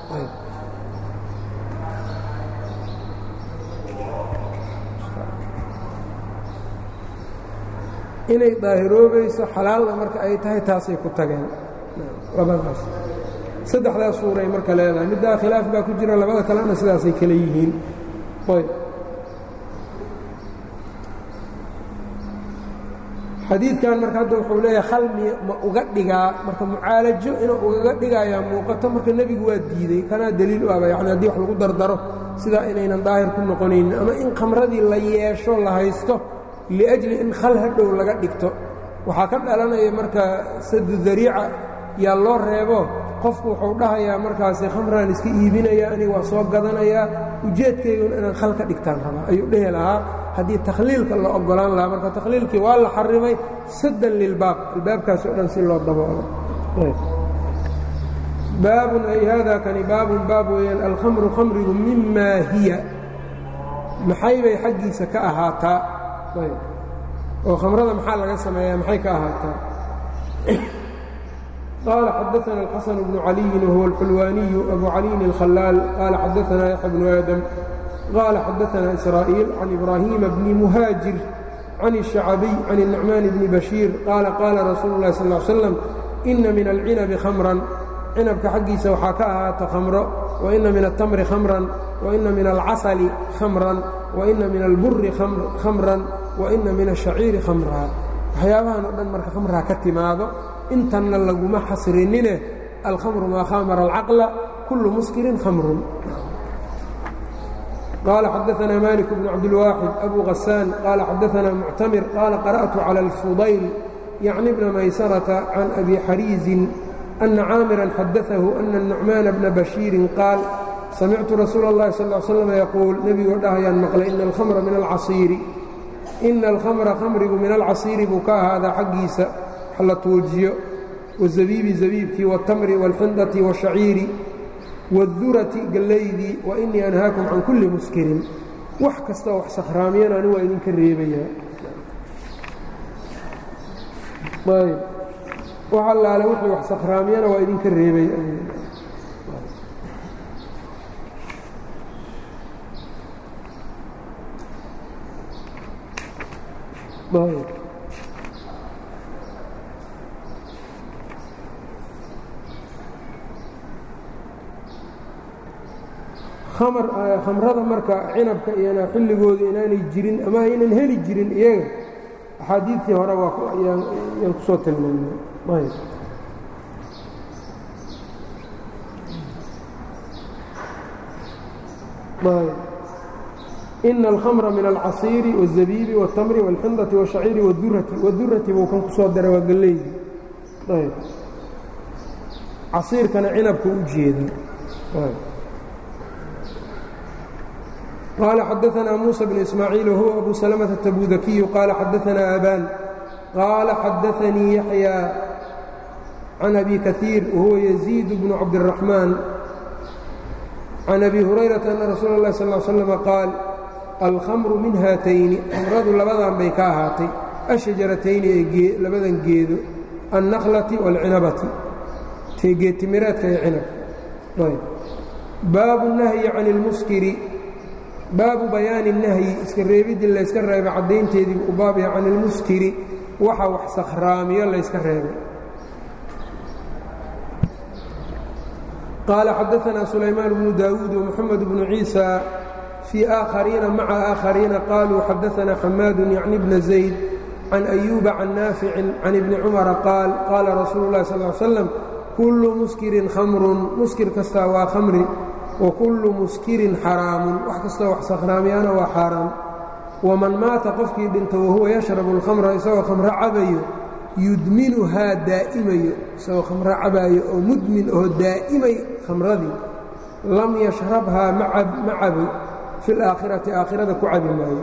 inay daahiroobayso xalaalna marka ay tahay taasay ku tageen labadaas saddexdaas suuray marka leedahay middaa khilaaf baa ku jira labada kalena sidaasay kale yihiin ayb xadiidkan marka hadda wuxuu leeyahay khalmi ma uga dhigaa marka mucaalajo inuu ugaga dhigayaa muuqato marka nebigu waa diidey kanaa deliil u aba yani haddii wax lagu dardaro sidaa inaynan daahir ku noqonaynin ama in khamradii la yeesho la haysto liajli in khal hadhow laga dhigto waxaa ka dhalanaya marka sadu dariica yaa loo reebo qofku wuxuu dhahayaa markaasi khamraan iska iibinaya aniga waa soo gadanayaa ujeedkayguna inaan khal ka dhigtaan rabaa ayuu dhehi lahaa haddii takhliilka la ogolaan lahaa marka takhliilkii waa la xarimay saddan lilbaab albaabkaas oo dhan si loo daboolo baabun ay haadaa kani baabun baab weeyaan alkhamru khamrigu mimaa hiya maxay bay xaggiisa ka ahaataa oo khamrada maxaa laga sameeyaa maxay ka ahaataa قال xدثنا الحسن بن علي وهو الحلواني أبو علي الخلال قال xدثنا يحيى بن آدم قال xدثنا إسرائيل عن إبراهيم بن مهاجر عن الشعبي عن النعمان بن بشير قال قال رsuuل الله صلى اه عليه وسلم إن من العنب خمرا cinabka xaggiisa waxaa ka ahaata khamro وإna min التمri خمرا وإna min الcasل خمرا وإna min الburi خمرا وإna min الشhaciiri خمرا waxyaabahan o dhan marka khamraa ka timaado intanna laguma xasrinine alkhamru maa khamara alcaqla kullu muskirin khamrun qaala xadaanaa malik bnu cabdilwaaxid abu hasaan qaala xadaanaa muctamir qaala qara'tu cala alfudayl yacni bna maysarata can abi xariizin ana caamiran xadaahu ana nucmaana bna bashiirin qaal samictu rasuula اllahi sal l slam yaquul nebigoo dhahayaan maqlay ina alkhamra min alcasiiri ina alkhamra khamrigu min alcasiiri buu ka ahaadaa xaggiisa la tuujiyo wazabiibi zabiibkii waاtamri wاlxindati wاshaciiri wاdurati gallaydii wa inii anhaakum can kulli muskirin wax kastoo wax sakhraamiyana ani waa idinka reebayaa ayb wax allaale wixii wax sakhraamiyana waa idinka reebaya ayb khamrada marka cinabka iyana xilligooda inaanay jirin ama aynan heli jirin iyaga axaadiidtii hore waayaan kusoo tilmaamay ina alkhamra min alcasiiri wالzabiibi wاtamri wاlxindati wاshaciiri wاdurati wadurati buu kan kusoo daray waa galleydi ayb casiirkana cinabka u jeeda قال xدثنا موسى بن إسماعيل وهو أبو سلمة التبوذكي قال xدثنا أbان قال xدثني يحيى عن أبي كثير وهو يزيد بن عبد الرحمن عن أبي هريرة أن رsuuل الله صلى اه عليه وسلم قاaل الخمر min hاatayni kمradu labadan bay ka ahaatay الشhaجaratayni ee labadan geedo النkلةi والcinabati tee geedtimireedka iyo cinabka baaب النهي عن الmskri baabu bayaani الnahyi iska reebiddii layska reebay caddaynteedii u baab yahay can ilmuskiri waxa wax sakhraamiyo layska reebay qaala xadaثna sulaymaan bnu daawuud ومxamed bnu ciisa fii aakhariina maca aakhariina qaluu xadaثna xamaadu yacni bna zayd can أyuuba can naaficin can ibni cumara qaal qaala rasuulu اlahi sal ly slam kullu muskirin khamrun muskir kastaa waa khamri wakullu muskirin xaraamun wax kastoo wax sakhraamiyana waa xaaraam waman maata qofkii dhinto wahuwa yashrabu alkhamra isagoo khamro cabayo yudminuhaa daa'imayo isagoo khamro cabaayo oo mudmin oo daa'imay khamradii lam yashrabhaa ma cabo fi laakhirati aakhirada ku cabi maayo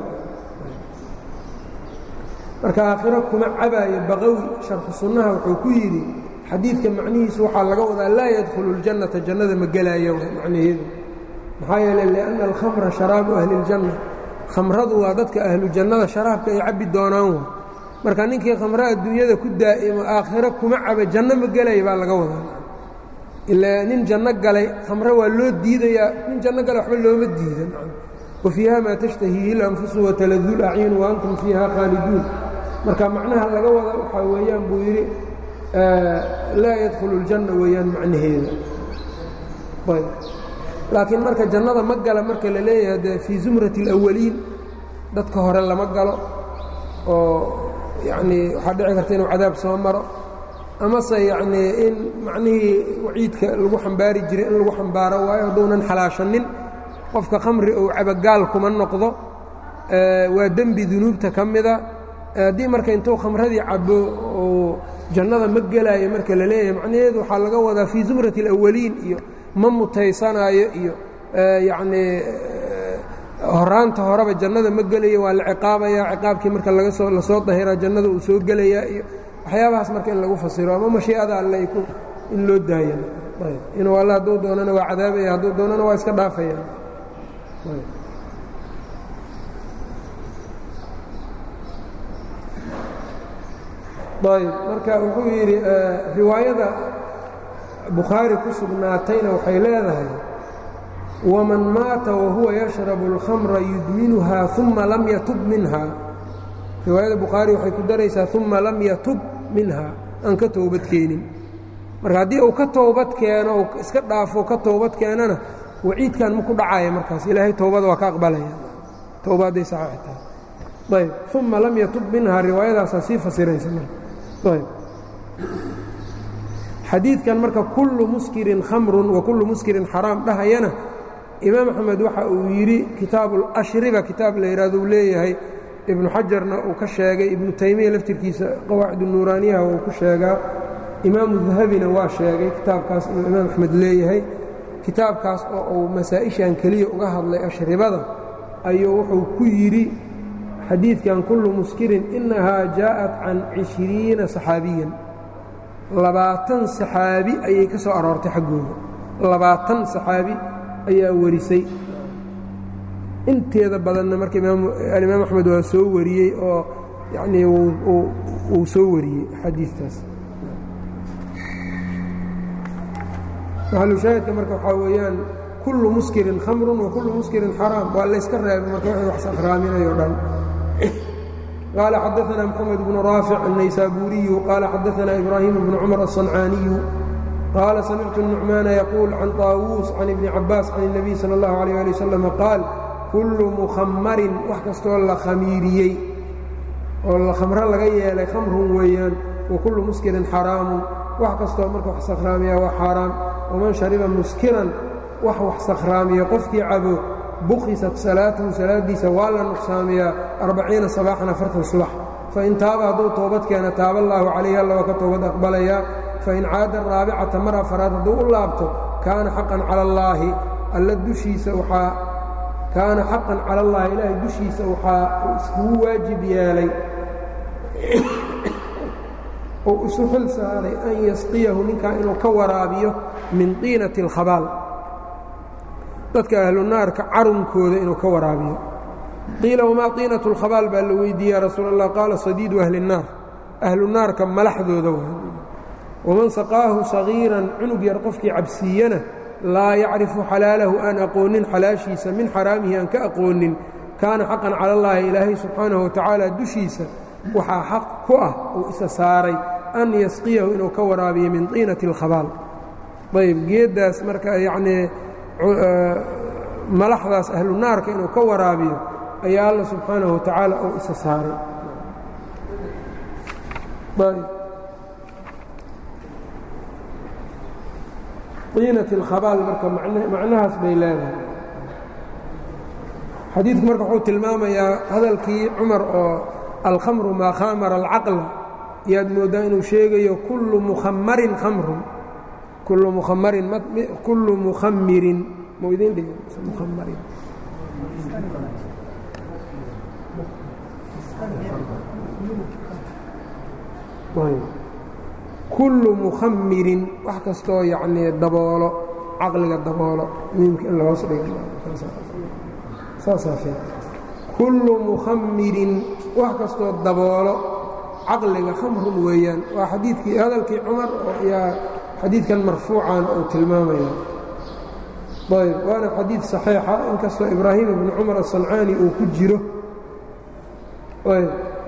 marka aakhiro kuma cabaayo baqawi sharxu sunnaha wuxuu ku yidhi xadiidka macnihiisu waxaa laga wadaa laa yadkhulu اljannata jannada ma gelaayo macnaheedu maxaa yeele lianna alkhamra sharaabu ahli اljanna khamradu waa dadka ahlu jannada sharaabka ay cabbi doonaan wa marka ninkii khamro adduunyada ku daa'imo aakhiro kuma caba janno ma gelaya baa laga wadaa ilaa nin janno galay khamro waa loo diidayaa nin janno galay waxba looma diidan wa fiiha maa tashtahiihi اlanfusu wataladu lacyun wa antum fiiha khaaliduun marka macnaha laga wada waxaa weeyaan buu yidhi laa yadkhulu اljanna weeyaan macnaheeda ayb laakiin marka jannada ma gala marka la leeyahay dee fii zumrati اlawaliin dadka hore lama galo oo yacnii waxaa dhici karta inuu cadaab soo maro amase yacnii in macnihii waciidka lagu xambaari jiray in lagu xambaaro waayo hadduunan xalaashanin qofka khamri ou cabagaal kuma noqdo waa dembi dunuubta ka mida haddii marka intuu khamradii cabo oo jannada ma gelaayo marka la leeyahay macnaheedu waxaa laga wadaa fii zumrati اlawaliin iyo ma mutaysanaayo iyo yacnii horaanta horeba jannada ma gelayo waa la ciqaabaya ciqaabkii marka laga soo lasoo dahiraa jannada uu soo gelayaa iyo waxyaabahaas marka in lagu fasiro ama mashii'ada alle in loo daaya inuu alla hadduu doonana waa cadaabaya hadduu doonana waa iska dhaafaya ayb marka wuxuu yidhi riwaayada bukhaari ku sugnaatayna waxay leedahay waman maata wahuwa yashrabu اlkhamra yudminuha uma lam yatub minha riwaayada bukhaari waxay ku daraysaa uma lam yatub minha aan ka toobad keenin marka haddii uu ka toobad keeno u iska dhaafo ka toobad keenana waciidkan ma ku dhacaya markaas ilaahay towbada waa ka aqbalaya towba hadday saxiix tahay ayb uma lam yatub minha riwaayadaasaa sii fasiraysa ayb xadiidkan marka kullu muskirin khamrun wa kullu muskirin xaraam dhahayana imaam axmed waxa uu yidhi kitaabuulashriba kitaab la yidhahdo uu leeyahay ibnu xajarna uu ka sheegay ibnu taymiya laftirkiisa qawaacid nuuraaniyaha uu ku sheegaa imaamu dahabina waa sheegay kitaabkaas inuu imaam axmed leeyahay kitaabkaas oo uu masaa'ishan keliya uga hadlay ashribada ayuu wuxuu ku yidhi xadiidkan kullu muskirin innahaa jaa'at can cishriina saxaabiyan labaatan saxaabi ayay ka soo aroortay xaggooda labaatan saxaabi ayaa warisay inteeda badanna marka alimaam axmed waa soo wariyey oo yanii uu soo wariyey xadiistaas maxalushaahidka marka waxaa weeyaan kullu muskirin khamrun wa kullu muskirin xaraam waa layska reebay marka wixii wax sakraaminayo dhan qaala xadaثna mxamed bnu raafic الnaysaabuuriyu qaala xadaثna ibraahim bnu cumar الصancaaniyu qaala samictu الnucmaana yaquul can طaawuus can ibni cabaas can الnabiy salى اllahu عalيه ali wasalam qaal kullu mukhamarin wax kastoo la khamiiriyey oo la khamro laga yeelay khamrun weeyaan wa kullu muskirin xaraamun wax kastoo marka wax sakhraamiya waa xaaraam waman shariba muskiran wax wax sakhraamiya qofkii cabo bukhisat salaatuhu salaaddiisa waa la nuqsaamiyaa arbaciina sabaaxan afartan subax fain taaba hadduu toobad keena taaba allaahu calayhi alla waa ka toobad aqbalayaa fain caada raabicata mar afaraad hadduu u laabto kaana xaqan cala allaahi alla dushiisa waxaa kaana xaqan cala allaahi ilaahay dushiisa waxaa uu iskugu waajib yeelay oo isu xil saaray an yasqiyahu ninkaa inuu ka waraabiyo min tiinati اlkhabaal dadka ahlu naarka carunkooda inuu ka waraabiyo qiila wamaa tiinatu اlkhabaal baa la weydiiye ya rasuul allah qaala sadiidu ahli الnaar ahlu naarka malaxdooda waman saqaahu sagiiran cunug yar qofkii cabsiiyana laa yacrifu xalaalahu aan aqoonin xalaashiisa min xaraamihi aan ka aqoonin kaana xaqan cala اllaahi ilaahay subxaanahu watacaala dushiisa waxaa xaq ku ah uu isa saaray an yasqiyahu inuu ka waraabiyo min tiinati اlkhabaal ayb geeddaas marka yacnii malaxdaas ahlu naarka inuu ka waraabiyo ayaa alla subxaanahu watacaala uu isa saaray iinati اlkhabaal marka macnahaas bay leedahay xadiidku marka wuxuu tilmaamayaa hadalkii cumar oo alkhamru maa khamara alcaqla yaad mooddaa inuu sheegayo kullu mukhamarin khamrun kullu mukhamarin kullu mukhamirin mau idin dhigi mukhamarin kullu mukhamirin wax kastoo yacnii daboolo caqliga daboolo miimka in lahoos dhigo saasaa fiic kullu mukhamirin wax kastoo daboolo caqliga khamrun weeyaan waa xadiidkii hadalkii cumar yaa xadiidkan marfuucan uu tilmaamaya ayb waana xadiid saxiixa inkastoo ibraahim ibnu cumar aلsancaani uu ku jiro ayb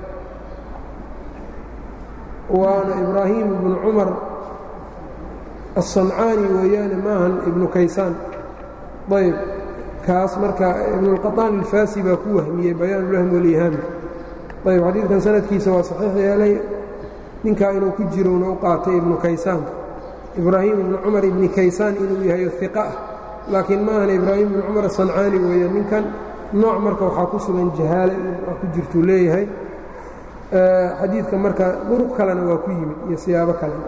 waana ibraahim ibnu cumar aلsancaani weeyaane maahan ibnu kaysaan ayb kaas marka ibnuاlqaطaan ilfaasi baa ku wahmiyey bayaan ulahmi walihaamka ayb xadiidkan sanadkiisa waa saxiix yeelay ninkaa inuu ku jirona u qaatay ibnu kaysaanka ibraahim ibnu cumar ibni kaysaan inuu yahay iqa ah laakiin maahan ibraahim ibnu cumar asancaani weeye ninkan nooc marka waxaa ku sugan jahaale waa ku jirtuu leeyahay xadiidka marka duruq kalena waa ku yimid iyo siyaabo kalena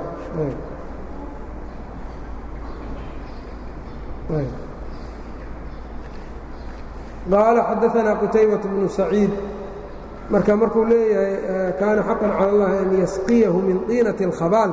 qaala xadaanaa qutaybaة bnu saciid marka markuu leeyahay kaana xaqan cala اllahi an yasqiyahu min طiinaةi اlkhabaal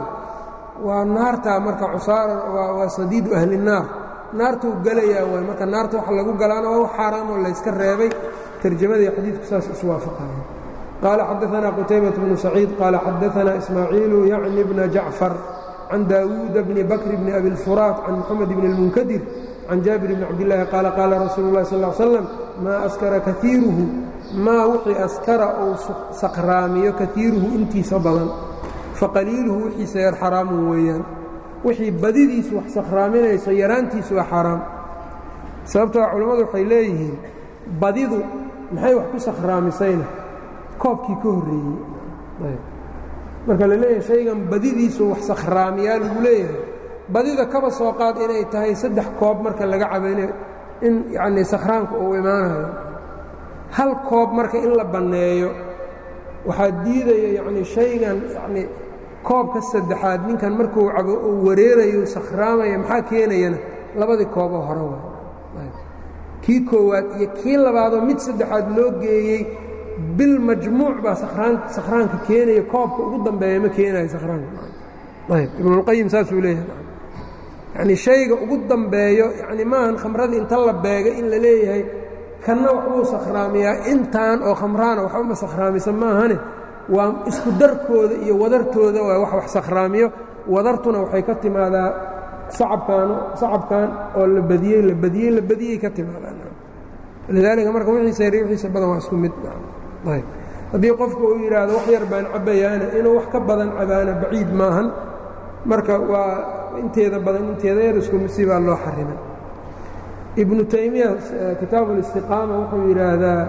waa naartaa marka cusaara waa sadiidu ahli الnaar naartuu gelayaa waay marka naarta wax lagu galaana waa wax xaaraamoo layska reebay tarjamadii xadiidku saas iswaafaqaya qaala xadaanaa qutaybaة bnu saciid qaala xadaanaa ismaaciilu yacni bna jacfar can daawuuda bni bakr bni abi اlfuraat can moxamed bni اlmunkadir can jaabir bni cabdillaahi qaala qaala rasuulu اllahi sal ll slam maa askara kaiiruhu maa wixii askara uu saqraamiyo kaiiruhu intiisa badan faqaliiluhu wixiisa yar xaraamun weeyaan wixii badidiisu wax sakhraaminayso yaraantiisu waa xaaraam sababtoo culammadu waxay leeyihiin badidu maxay wax ku sakhraamisayna koobkii ka horreeyey marka la leeyahay shaygan badidiisu wax sakhraamiyaa lagu leeyahay badida kaba soo qaad inay tahay saddex koob marka laga cabayno in yacnii sakhraanku uu imaanayo hal koob marka in la banneeyo waxaa diidaya yacnii shaygan yacnii koobka saddexaad ninkan markuu cabo uu wareerayo sakhraamaya maxaa keenayana labadii kooboo hore waay kii koowaad iyo kii labaadoo mid saddexaad loo geeyey bil majmuuc baa sakhraanka keenaya koobka ugu dambeeya ma keenayo sakhraanka ayb ibnulqayim saasuu leeyahay yacnii shayga ugu dambeeyo yacni maahan khamradii inta la beegay in la leeyahay kanna waxbuu sakhraamiyaa intaan oo khamraana waxba ma sakhraamisa maahane waa isku darkooda iyo wadartooda waa wax wax sakhraamiyo wadartuna waxay ka timaadaa sacabkan sacabkan oo la badiyey la badiyey la badiyey ka timaadaan lidaalika marka wixiisa yar wixiisa badan waa isku mid ayb haddii qofku uu yidhaahdo wax yar baan cabayaana inuu wax ka badan cabaana baciid maahan marka waa inteeda badan inteeda yar isku misi baa loo xarimay ibnu taymiya kitaabu اlistiqaama wuxuu yidhaahdaa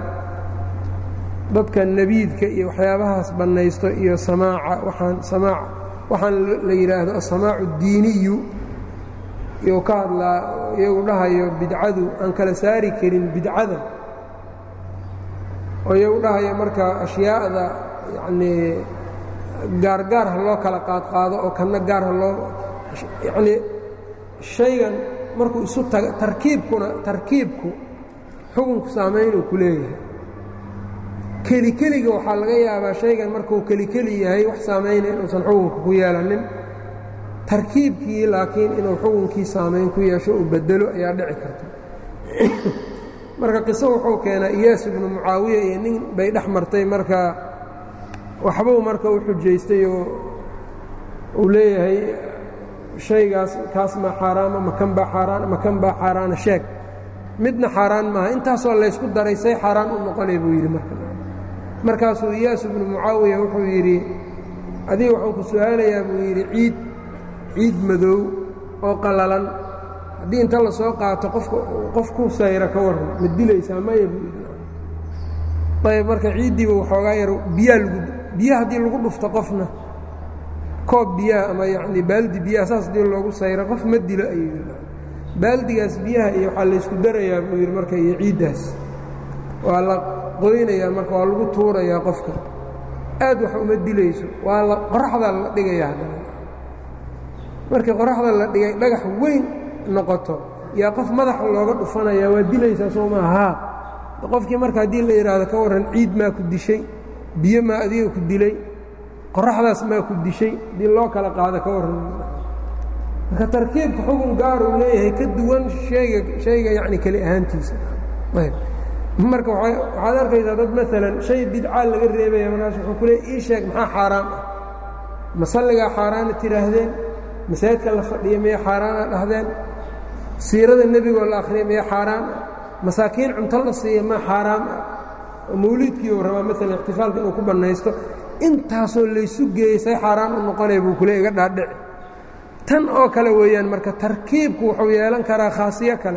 dadka nebiidka iyo waxyaabahaas bannaysto iyo samaaca waaan samaac waxaan la yidhaahdo asamaacu اdiiniyu iyou ka hadlaa iyagu dhahayo bidcadu aan kala saari karin bidcada oo iyagu dhahayo marka ashyaa'da yacnii gaargaar ha loo kala qaadqaado oo kanna gaar ha loo yacnii shaygan markuu isu taga tarkiibkuna tarkiibku xukunku saamaynuu ku leeyahay keli keliga waxaa laga yaabaa shaygan markuu keli keli yahay wax saamayna inuusan xukunka ku yeelanin tarkiibkii laakiin inuu xukunkii saamayn ku yeesho uu bedelo ayaa dhici karta marka qiso wuxuu keenaa iyaas ibnu mucaawiya iyo nin bay dhex martay marka waxbuu marka u xujaystay oo uu leeyahay shaygaas kaas maa xaaraama makan baa xaaraan makan baa xaaraana sheeg midna xaaraan maaha intaasoo laysku daray say xaaraan u noqonay buu yidhi marka markaasuu iyaas ibnu mucaawiya wuxuu yidhi adiga waxaan ku su-aalayaa buu yidhi ciid ciid madow oo qallalan haddii inta la soo qaato qofka qof ku sayra ka warran ma dilaysaa maya buu yidhi ayb marka ciiddiiba waxoogaa yar biyaa lagu biya haddii lagu dhufto qofna koob biyaha ama yacni baaldi biyaha saas haddii loogu sayro qof ma dilo ayuu yidhi baaldigaas biyaha iyo waxaa laysku darayaa buu yidhi marka iyo ciiddaas waa la qoynayaa marka waa lagu tuurayaa qofka aad wax uma dilayso waa la qoraxdaa la dhigayaa haddana markii qoraxda la dhigay dhagax weyn noqoto yaa qof madaxa looga dhufanaya waa dilaysaa soo maa haa qofkii marka haddii la yidhaahdo ka warran ciid maa ku dishay biyo maa adiga ku dilay qoraxdaas maa ku dishay haddii loo kala qaado ka warran marka tarkiibka xugun gaaruu leeyahay ka duwan hayga shayga yacni keli ahaantiisa ayb marka waxaad arkaysaa dad maalan shay bidcaa laga reebaya markaas wuxuu ku leey ii sheeg maxaa xaaraan ah masalligaa xaaraana tidhaahdeen masaajidka la fadhiya miya xaaraana dhahdeen siirada nebigoo la akhriya miya xaaraan ah masaakiin cunto la siiya ma xaaraam ah oo mawliidkiiuu rabaa maalan ixtifaalka inuu ku bannaysto intaasoo laysu geeyey say xaaraan u noqonaya buu kule iga dhaadhici tan oo kale weeyaan marka tarkiibku wuxuu yeelan karaa khaasiyo kale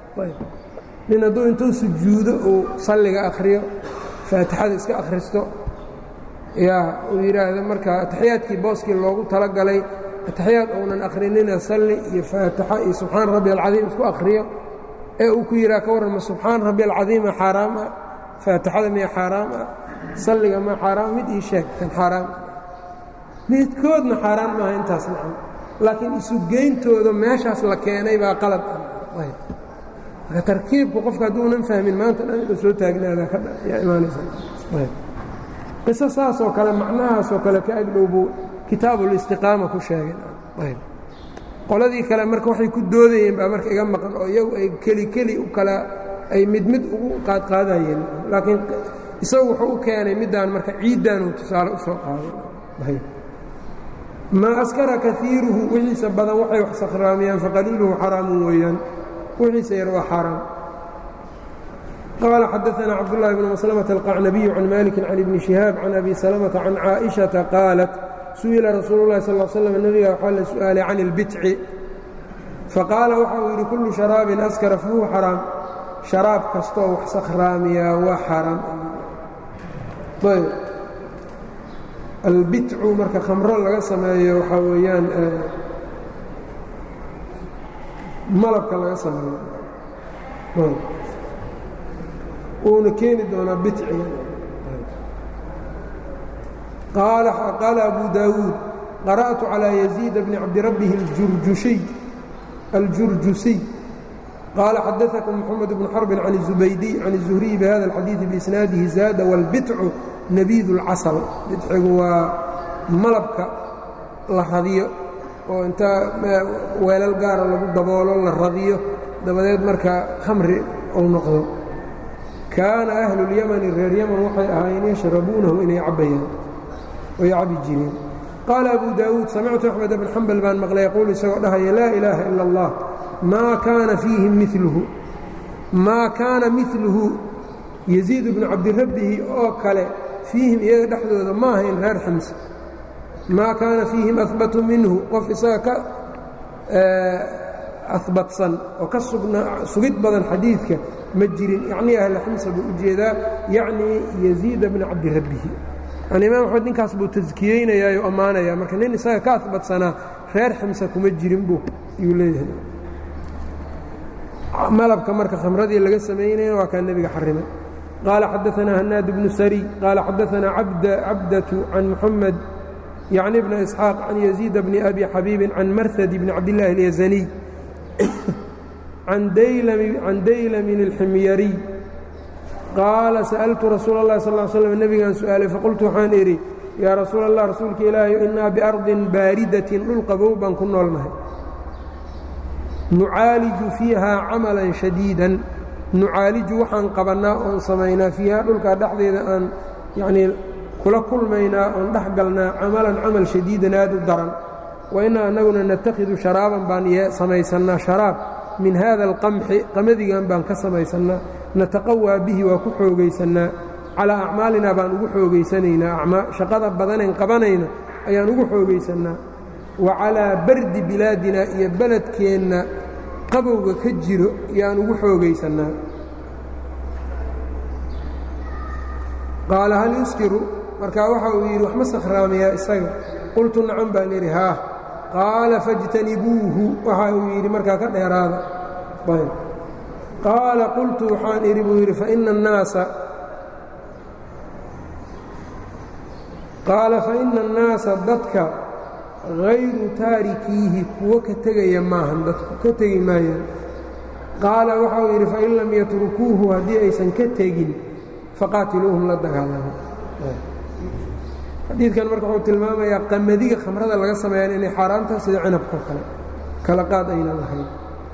nin hadduu intuu sujuudo uu salliga akhriyo faatixada iska akhristo yaa uu yidhaahdo marka ataxiyaadkii booskii loogu talagalay ataxiyaad uunan akhrinina salli iyo faatixa iyo subxaan rabbi alcadiim isku akhriyo ee uu ku yidhaha ka warrama subxaan rabbi alcadiima xaaraam ah faatixada miya xaaraam ah salliga ma xaaraam mid ii sheeg kan xaaraam midkoodna xaaraan maaha intaas nacam laakiin isugeyntooda meeshaas la keenay baa qalad marka tarkiibku qofka hadduunan fahmin maanta dhan inuu soo taagnaada yaa imaanaysaqiso saasoo kale macnahaasoo kale ka agdhow buu kitaabulistiqaama ku sheegay qoladii kale marka waxay ku doodayeen baa marka iga maqan oo iyagu ay keli keli u kala ay mid mid ugu qaadqaadayeen laakiin isagu wuxuu u keenay middaan marka ciiddaanuu tusaale u soo qaaday maa askara kaiiruhu wixiisa badan waxay wax sakhraamiyaan faqaliiluhu xaraamun weeyaan wixiisa yar waa xaaraam qaala xadaثna cabdالlahi bn maslmة الqacnabiyu can maliki can ibni شihaab can abi salmةa can caaئiشhaةa qaalat su'ila rasuulu اlahi sal slm nebiga waxaa la su'aalay can اlbitci faqaala waxa uu yidhi kullu sharaabin askara fahuwa xaraam sharaab kastoo wax sakhraamiyaa waa xaaraam albitcu marka khamro laga sameeyo waxaa weeyaan malabka laga sameeyo uuna keeni doonaa bitciga qaala abu daawuud qara'tu calىa yaziid bni cabdirabbihi اjurjushiy aljurjusiy qaala xadaثakum moxamed bnu xarbin can الzubaydiy can الzuhriyi bihada اlxadiiثi biisnaadihi zaada wاlbitcu nabiid اlcasal bidcigu waa malabka la radiyo oo intaa weelal gaara lagu daboolo la radiyo dabadeed marka khamri uu noqdo kaana ahlu اlyamani reer yaman waxay ahaayeen yashrabuunahu inay cabbayaan oy cabi jireen qaala abu daawuud samictu axmed bn xambal baan maqlay yaquulu isagoo dhahaya laa ilaaha ila اllah maa kaana fiihim miluhu maa kaana miluhu yaziid bnu cabdirabbihi oo kale fiihim iyaga dhexdooda ma ahayn reer xamse maa kaana fiihim ahbatu minhu qof isaga ka ahbatsan oo ka sugid badan xadiidka ma jirin yacnii ahla xamsa buu u jeedaa yacnii yaziida bna cabdirabbihi yani imaam axmed ninkaas buu taskiyeynayaa oo ammaanaya marka nin isaga ka ahbatsanaa reer xamsa kuma jirin buu yuu leeyahay malabka marka khamradii laga samaynayna waa kaa nebiga xarimay qaala xadaanaa hanaad bnu sari qaala xadaanaa cabdatu can muxamed yacni bna isxaaq can yaziid bni abi xabiibin can marhad bni cabdillaahi اlyazaniy can daylamin اlximyariy qaala sa'altu rasuula اllahi sal ly slm nebigaan su'aalay faqultu waxaan idhi yaa rasuula allah rasuulka ilaahay innaa biardin baaridatin dhul qabow baan ku noolnahay nucaaliju fiiha camalan shadiidan nucaaliju waxaan qabannaa oon samaynaa fiiha dhulkaa dhexdeeda aan yacnii kula kulmaynaa oon dhex galnaa camalan camal shadiidan aad u daran wa innaa annaguna natakhidu sharaaban baan samaysannaa sharaab min haada alqamxi qamadigan baan ka samaysannaa nataqawaa bihi waa ku xoogaysannaa calaa acmaalinaa baan ugu xoogaysanaynaa shaqada badanayn qabanayno ayaan ugu xoogaysannaa wa calaa bardi bilaadina iyo beledkeenna qabowga ka jiro yaan ugu xoogaysannaa qaala hal yuskiru markaa waxa uu yidhi wax ma sakhraamayaa isaga qultu nacan baan idhi haah qaala fاjtanibuuhu waxa uu yidhi markaa ka dheeraada qaala qultu waxaan idhi buu yidhi faina الnaasa qaala faina الnaasa dadka hayru taarikiihi kuwo ka tegaya maahan dadku ka tegi maayaan qaala waxa uu yidhi fain lam yatrukuuhu haddii aysan ka tegin faqaatiluuhum la dagaalamo xadiidkan marka wuxuu tilmaamayaa qamadiga khamrada laga sameeyaan inay xaaraantaha sida cinabkao kale kala qaad aynan lahayn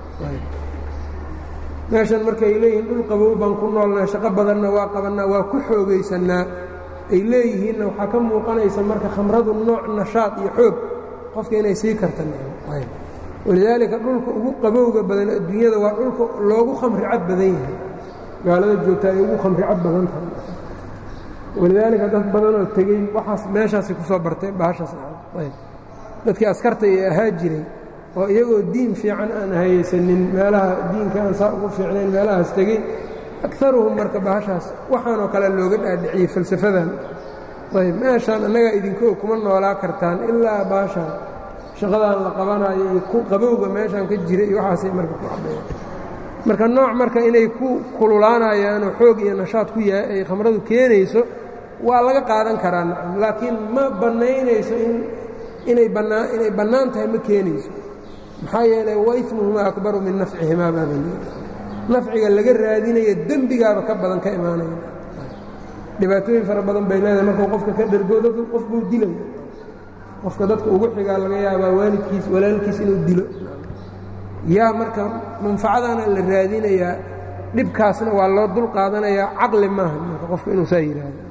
meeshan markaay leeyihiin dhul qabow baan ku noolnaa shaqo badanna waa qabannaa waa ku xoogaysannaa ay leeyihiinna waxaa ka muuqanaysa marka khamradu nooc nashaad iyo xoog qofka inay sii karta walidaalika dhulka ugu qabowga badan adduunyada waa dhulka loogu khamri cad badan yahay gaalada joogta ay ugu khamri cad badan tahay walidaalika dad badanoo tegey waxaas meeshaasay ku soo barteen bahashaas dadkii askarta ee ahaa jiray oo iyagoo diin fiican aan hayaysanin meelaha diinka aan saa ugu fiicnayn meelahaas tegey akaruhum marka bahashaas waxaanoo kale looga dhaadhiciyey falsafadan ayb meeshaan annagaa idinko kuma noolaa kartaan ilaa bahashaan shaqadaan la qabanayo iyo qabowga meeshaan ka jira iyo waxaasay marka ku caddeeyaan marka nooc marka inay ku kululaanayaanoo xoog iyo nashaad ku yahay ay khamradu keenayso waa laga qaadan karaa nacam laakiin ma bannaynayso in inay bannaa inay bannaan tahay ma keenayso maxaa yeelay waismuhumaa akbaru min nafcihimaa baaba nafciga laga raadinaya dembigaaba ka badan ka imaanaya dhibaatooyin fara badan bay leedahay markuu qofka ka dhergoodo qofbuu dilaya qofka dadka ugu xigaa laga yaabaa waalidkiis walaalkiis inuu dilo yaa marka manfacadaana la raadinayaa dhibkaasna waa loo dul qaadanayaa caqli maaha marka qofka inuu saa yidhaahdo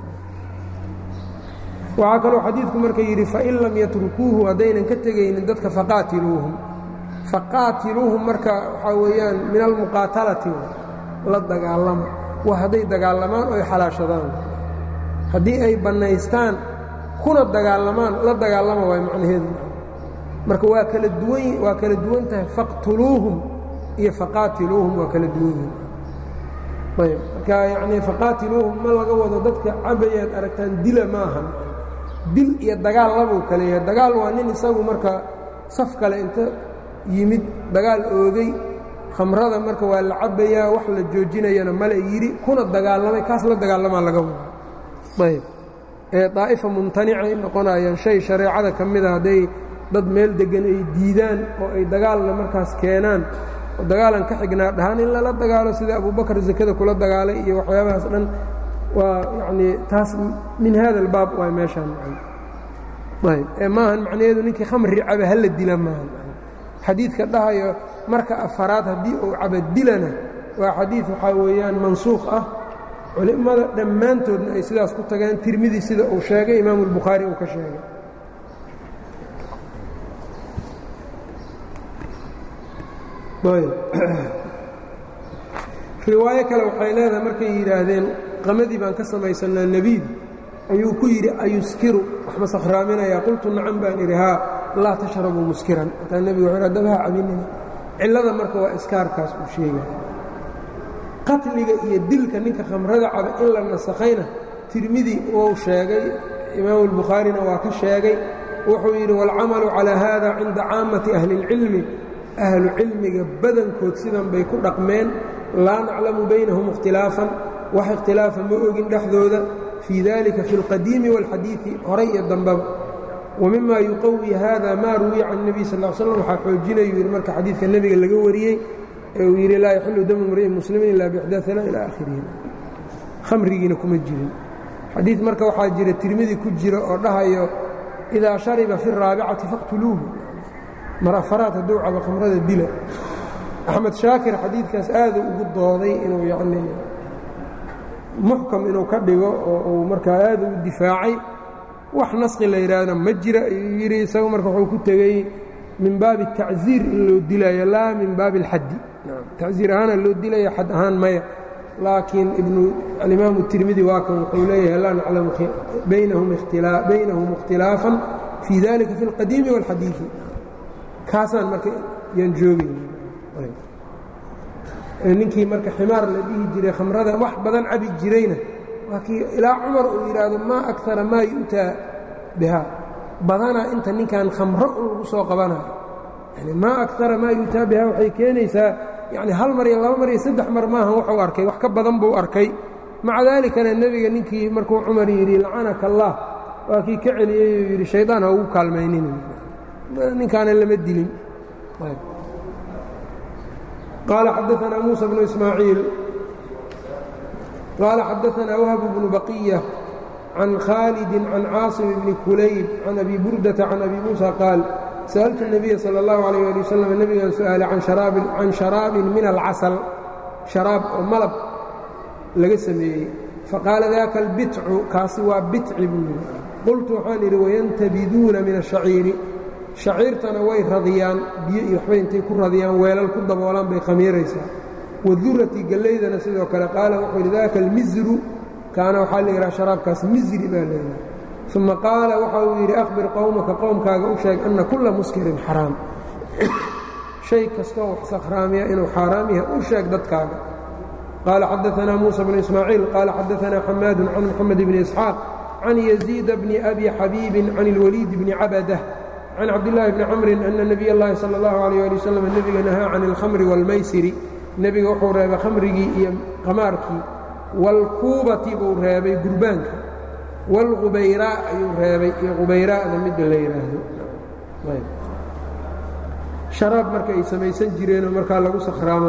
waxaa kaloo xadiidku marka yidhi fain lam yatrukuuhu haddaynan ka tegaynin dadka faqaatiluuhum faqaatiluuhum marka waxaa weeyaan min almuqaatalati la dagaalama waa hadday dagaalamaan oo ay xalaashadaan haddii ay bannaystaan kuna dagaalamaan la dagaalama waay macnaheedu marka waa kala duwan waa kala duwan tahay faqtuluuhum iyo faqaatiluuhum waa kala duwan yihin ayb marka yacnii faqaatiluuhum ma laga wado dadka cabayaad aragtaan dila maahan dil iyo dagaal labuu kale yahay dagaal waa nin isagu marka saf kale inta yimid dagaal oogay khamrada marka waa la cabbayaa wax la joojinayana male yidhi kuna dagaalamay kaas la dagaalamaa laga wadaa ayb ee daa'ifa mumtanicay noqonayaan shay shareecada ka mida hadday dad meel deggan ay diidaan oo ay dagaalna markaas keenaan oo dagaalan ka xignaa dhahaan in lala dagaalo sida abubakar zakada kula dagaalay iyo waxyaabahaas dhan waa yacnii taas min hada albaab waay meeshaan ayb ee maahan macnaheedu ninkii khamri caba hala dila maahan xadiidka dhahayo marka afaraad haddii uu caba dilana waa xadiid waxaa weeyaan mansuukh ah culimmada dhammaantoodna ay sidaas ku tageen tirmidi sida uu sheegay imaamu albukhaari uu ka sheegay riwaayo kale waxay leedahay markay yidhaahdeen qamadii baan ka samaysanaa nebiid ayuu ku yidhi ayuskiru wax ma sakhraaminayaa qultu nacam baan idhi haa laa tashrabuu muskiran markaa nebigu wuxuu dabaha cabinina cillada marka waa iskaarkaas uu sheegaya qatliga iyo dilka ninka khamrada caba in la nasakhayna tirmidi wuu sheegay imaamu albukhaarina waa ka sheegay wuxuu yidhi waalcamalu calaa haada cinda caammati ahli اlcilmi ahlu cilmiga badankood sidan bay ku dhaqmeen laa naclamu baynahum ikhtilaafan wax ikhtilaafa ma ogin dhexdooda fii dalika fi اlqadiimi wاlxadiiثi horay iyo dambaba wmima yuqawi hada ma ruwiya can الnebiy sal l slam waxaa xoojinayu yidhi marka xadiidka nebiga laga wariyey ee uu yidhi laa yaxilu damu mri'in muslimin ila bixdaana ila akhirihi khamrigiina kuma jirin xadiid marka waxaa jira tirmidi ku jira oo dhahayo idaa shariba fi الraabicati faqtuluuhu mar afaraad hadduu cabo khamrada dila axmed shaakir xadiidkaas aaduu ugu dooday inuu yacni muxkam inuu ka dhigo oo uu markaa aada u difaacay wax naskhi la yidhaahdana ma jira ayuu yidhi isagu marka wuxuu ku tegey min baabi tacziir in loo dilayo laa min baabi اlxaddi tacziir ahaana loo dilaya xad ahaan maya laakiin ibnu alimaamu tirmidi waa kan wuxuu leeyahay laa naclamu baynahum ikhtilaafan fii dalika fi اlqadiimi wاlxadiiثi kaasaan marka yaan joogayna ninkii marka ximaar la dhihi jiray khamrada wax badan cabi jirayna waa kii ilaa cumar uu yidhaahdo maa akara maa yu'taa bihaa badanaa inta ninkan khamro un lagu soo qabanayo yani maa akara maa yu'taa bihaa waxay keenaysaa yani hal mar iyo laba mar iyo saddex mar maahan wuxuu arkay wax ka badan buu arkay maca daalikana nebiga ninkii markuu cumar yidhi lacanaka allah waa kii ka celiyey uu yidhi shaydaan ha ugu kaalmaynin ninkaana lama dilin qaala xadaanaa muusa bnu ismaaciil qaala xadaanaa wahb bnu baqiya can khaalidi can caasim bni kulayb can abi burdata can abi muusa qaal sa'altu الnabiya salى اllahu alayh ali wasalam nebigaan su'aalay can sharaabin min alcasal sharaab oo malab laga sameeyey faqaala daka albitcu kaasi waa bitci buu yidhi qultu waxaan idhi wayantabiduuna min ashaciiri shaciirtana way radiyaan biyo iyo waxbay intay ku radiyaan weelal ku daboolaan bay khamiiraysaa wadurati gallaydana sidoo kale qaala wuxuu yidhi daka almizru kaana waxaa la yidhaha sharaabkaas mizri baa leedahay uma qaala waxa uu yidhi akhbir qowmaka qowmkaaga u sheeg anna kulla muskirin xaraam shay kastoo wax sakhraamiya inuu xaaraam yahay u sheeg dadkaaga qaala xadaanaa muusa bnu ismaaciil qaala xadaanaa xamaadu can moxamed bni isxaaq can yaziida bni abi xabiibin can ilwaliid bni cabadah can cabdillaahi bni camrin ana nebiy اllahi salى اllahu alayh ali wasalam nebiga nahaa can اlkhamri wاlmaysiri nebiga wuxuu reebay khamrigii iyo qamaarkii wاlkuubati buu reebay gurbaanka wاlqubayraa ayuu reebay iyo qubayraa'da midda la yidhaahdo sharaab marka ay samaysan jireenoo markaa lagu sakhraamo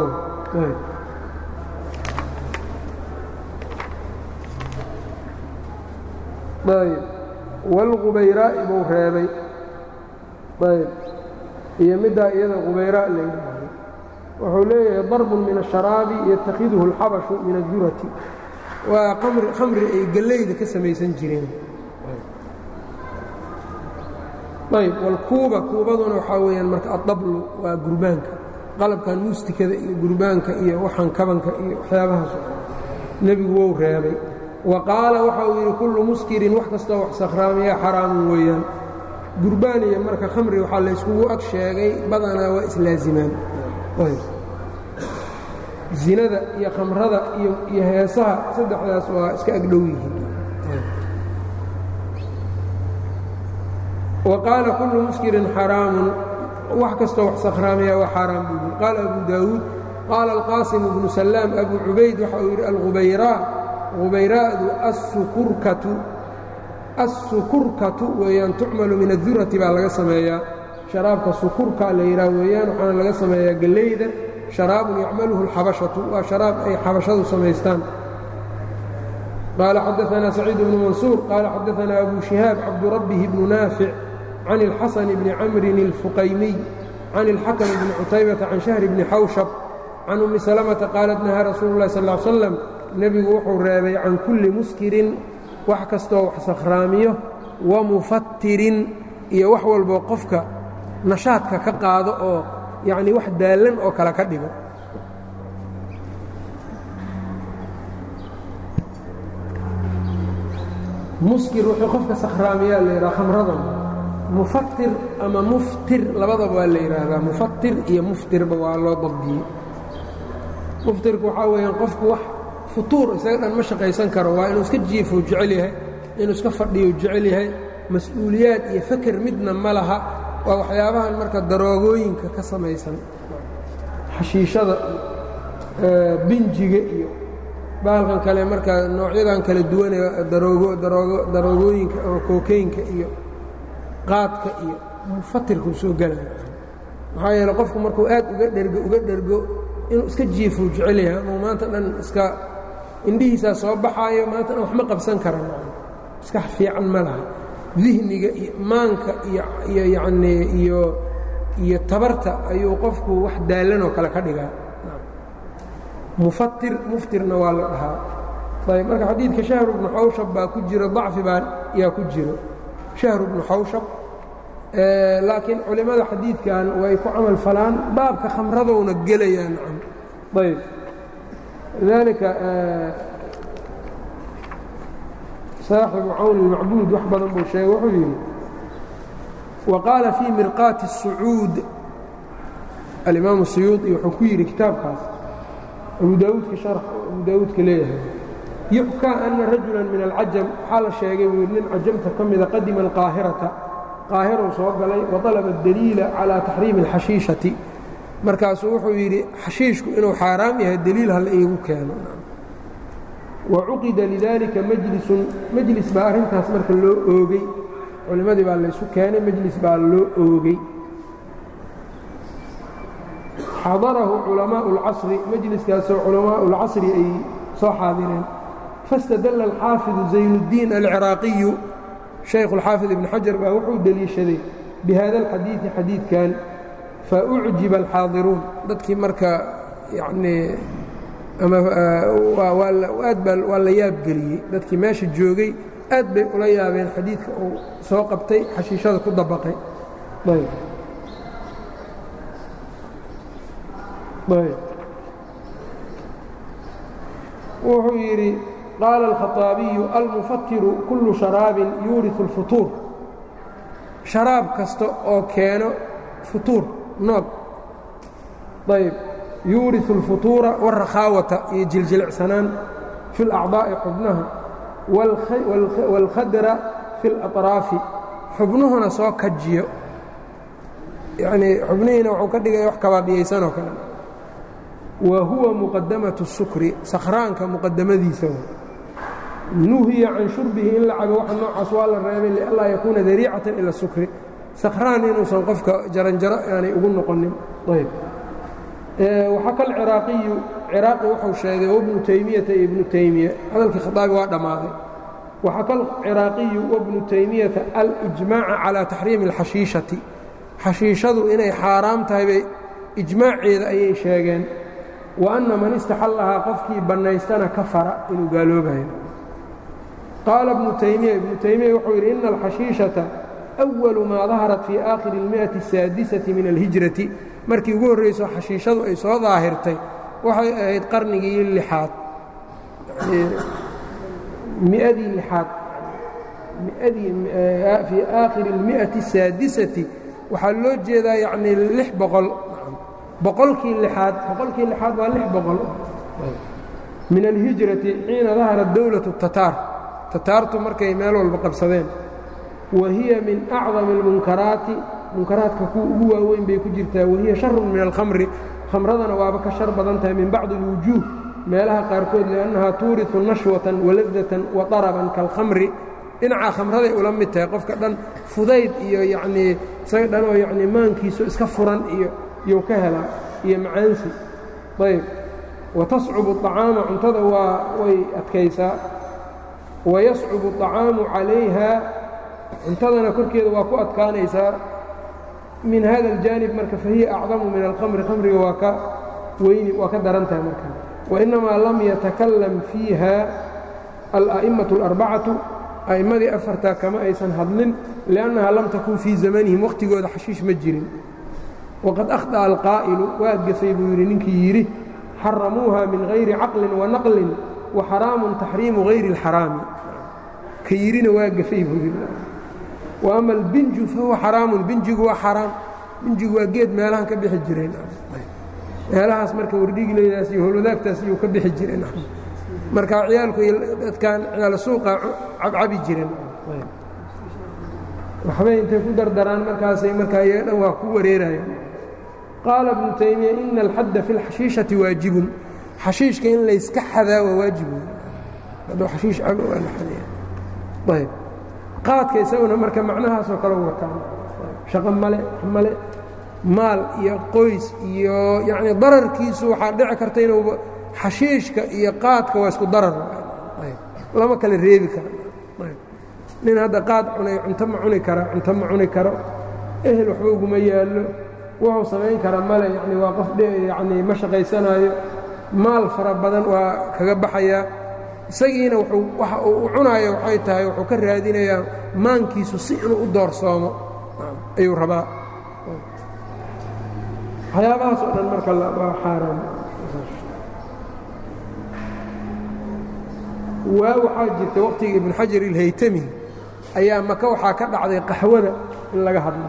ayb wاlqubayraa'i buu reebay ayb iyo middaa iyada qubayraa la yidhaahdo wuxuu leeyahay darbun min الsharaabi yatakhiduhu اlxabashu min الdurati waa khamri ay gellayda ka samaysan jireen ayb wاlkuuba kuubaduna waxaa weeyaan marka addablu waa gurbaanka qalabkan muustikada iyo gurbaanka iyo waxaan kabanka iyo waxyaabahaas nebigu wou reebay wa qaala waxa uu yidhi kullu muskirin wax kastoo wax sakhraamiya xaraamun weeyaan gurbaan iyo marka khamri waxaa layskugu ag sheegay badanaa waa islaazimaan zinada iyo khamrada iyo heesaha saddexdaas waa iska agdhow yihiin wa qaala kullu muskirin xaraamun wax kastoo wax sakhraamiya waa xaaraam buu yidhi qaala abu daawuud qaala alqaasim bnu salaam abu cubayd waxa uu yidhi alqubayraa qubayraa'du assukurkatu assukurkatu weeyaan tucmalu min adurati baa laga sameeyaa sharaabka sukurka la yidhaah weeyaan waxaana laga sameeyaa gellayda sharaabun yacmaluhu alxabashatu waa sharaab ay xabashadu samaystaan qaala xadaanaa saciid bnu mansuur qaala xadaanaa abu shihaab cabdurabbihi bnu naafic can اlxasan bni camrin اlfuqaymiy can اlxakm bni cutaybata can shahri bni xawshab can ummi salamata qaalat nahaa rasuulu اlahi sal ly slam nebigu wuxuu reebay can kulli muskirin wax kastoo wax sakhraamiyo wa mufattirin iyo wax walboo qofka nashaadka ka qaado oo yacnii wax daallan oo kale ka dhigo muskir wuxuu qofka sakhraamiyaa la yidhaha khamradan mufatir ama muftir labadaba waa la yidhaahdaa mufatir iyo muftirba waa loo dabdiyey muftirku waxaa weeyaan qofku wax futuur isaga dhan ma shaqaysan karo waa inuu iska jiifou jecel yahay inuu iska fadhiyo jecel yahay mas-uuliyaad iyo faker midna ma laha waa waxyaabahan marka daroogooyinka ka samaysan xashiishada iyo binjiga iyo baalkan kale markaa noocyadan kala duwanee daroogooyinka oo kookeynka iyo qaadka iyo mufatirkuu soo gelaya maxaa yeele qofku markuu aad uga dhergo uga dhergo inuu iska jiifuu jecel yahay amau maanta dhan iska indhihiisaa soo baxaayo maanta dhan wax ma qabsan kara iska fiican ma laha dihniga iyo maanka iyo yacnii iyo iyo tabarta ayuu qofku wax daallanoo kale ka dhigaa mufatir muftirna waa la dhahaa ayb marka xadiidka shahru bnu xawshab baa ku jiro dacfi baa yaa ku jiro shahru bnu xawshab laakiin culimmada xadiidkan way ku camal falaan baabka khamradowna gelayaan nacam ayb lidaalika saaxibu cawn ilmacbuud wax badan buu sheegay wuxuu yidhi wa qaala fii mirqaati الsucuud alimaamu siyuudi wuxuu ku yidhi kitaabkaas abu daawuudka sharx abu daawuudka leeyahay yuxkaa ana rajula min alcajam waxaa la sheegay buu yidhi nin cajamta ka mida qadima alqaahirata qaahiruu soo galay waطalaba daliila calى taxriimi اlxashiishati markaasuu wuxuu yidhi xashiishku inuu xaaraam yahay deliil hala iigu keeno wacuqida lidalika majlisun majlis baa arrintaas marka loo oogey culimmadii baa laysu keenay majlis baa loo oogey xadarahu culamaau اlcasri majliskaasoo culamaau اlcasri ay soo xaadireen fastadalla alxaafidu zaynuddiin alciraaqiyu shaykhu اlxaafid ibn xajar baa wuxuu deliishaday bihada alxadiidi xadiidkan faucjiba alxaadiruun dadkii marka yanii ama aad baa waa la yaabgeliyey dadkii meesha joogay aad bay ula yaabeen xadiidka uu soo qabtay xashiishada ku dabaqay wuxuu yidhi qaala alkhaطaabiyu almufatiru kullu sharaabin yuuriu اlfutuur sharaab kasta oo keeno futuur noog ayb yuuriu اlfutuura wاrakhaawata iyo jiljilcsanaan fi اlacdaa'i xubnaha wاlkhadra fi اlaطraafi xubnuhuna soo kajiyo yanii xubnihiina wuxuu ka dhigaya wax kabaabiyaysanoo kale wa huwa muqadamaة الsukri sakhraanka muqadamadiisa nuhiya can shurbihi in la cabo waxa noocaas waa la reebay lianlaa yakuuna dariicatan ila sukri sakraan inuusan qofka jaranjaro aanay ugu noqonin ayb waxaa kal ciraaqiyu ciraaqi wuxuu sheegay wabnu taymiyata iyo ibnu taymiya hadalkii khadaabi waa dhammaaday waxaa kal ciraaqiyu wabnu taymiyata alijmaaca calaa taxriimi اlxashiishati xashiishadu inay xaaraam tahay bay ijmaaceeda ayay sheegeen wa anna man istaxallahaa qofkii bannaystana kafara inuu gaaloobayo qaala ibnu taymiya ibnu taymiya wuxuu yidhi ina alxashiishata أwalu maa daharat fii aakhiri اlmiئati الsaadisati min alhijrati markii ugu horrayso xashiishadu ay soo daahirtay waxay ahayd qarnigii lixaad miadii lixaad miadii fii aakhiri اlmiئati الsaadisati waxaa loo jeedaa yacnii lix boqol boqolkii lixaad boqolkii lixaad waa lix boqol min alhijrati xiina daharat dowlaة الtataar tataartu markay meel walba qabsadeen wa hiya min acdami اlmunkaraati munkaraadka kuwa ugu waaweyn bay ku jirtaa wahiya sharun min alkhamri khamradana waaba ka shar badan tahay min bacdi اlwujuuh meelaha qaarkood liannahaa tuuriثu nashwatan waladatan wa طaraban kaalkhamri dhinacaa khamraday ula mid tahay qofka dhan fudayd iyo yacnii isaga dhan oo yacnii maankiisu iska furan iyo iyou ka helaa iyo macaansi ayb wa tascubu الطacaama cuntada waa way adkaysaa wa yascubu الطacaamu calayha cuntadana korkeeda waa ku adkaanaysaa min hada اljaanib marka fahiya acdamu min alkhamri khamriga waa ka weyni waa ka daran tahay marka wainamaa lam yatakalam fiiha ala'immaةu اlarbacatu a'immadii afartaa kama aysan hadlin liannaha lam takun fii zamanihim wakhtigooda xashiish ma jirin waqad akhطأa alqaa'ilu waa gafay buu yidhi ninkii yidhi xaramuuha min hayri caqlin wanaqlin wa xaraamun taxriimu hayri اlxaraami ka yidhina waa gafay buu yidhi wa ama albinju fahuwa xaraamun binjigu waa xaraam binjigu waa geed meelahan ka bixi jireen meelahaas marka wardhigileydaas iyo howlwadaagtaas iyuu ka bixi jireen marka ciyaalku dadkan ciyaal suuqa cabcabi jireen waxbay intay ku dardaraan markaasay markaa iyaga dhan waa ku wareerayaan qaala ibnu taymiya ina alxadda fi اlxashiishati waajibun xashiishka in layska xadaa waa waajib hadduu xashiish cabo waa la xadaya ayb qaadka isaguna marka macnahaasoo kale wataan shaqo male male maal iyo qoys iyo yacni dararkiisu waxaa dhici karta inuuba xashiishka iyo qaadka waa isku darar lama kala reebi kara nin hadda qaad cunay cunto ma cuni kara cunto ma cuni karo ehel waxba uguma yaallo wuxuu samayn kara male yani waa qof yani ma shaqaysanaayo maal fara badan waa kaga baxayaa isagiina wuxuu waxa uu u cunaayo waxay tahay wuxuu ka raadinayaa maankiisu si inuu u doorsoomo ayuu rabaa waxyaabahaas oo dhan marka waa xaaraan waa waxaa jirta waqtiga ibnu xajar ilhaytami ayaa maka waxaa ka dhacday qaxwada in laga hadlo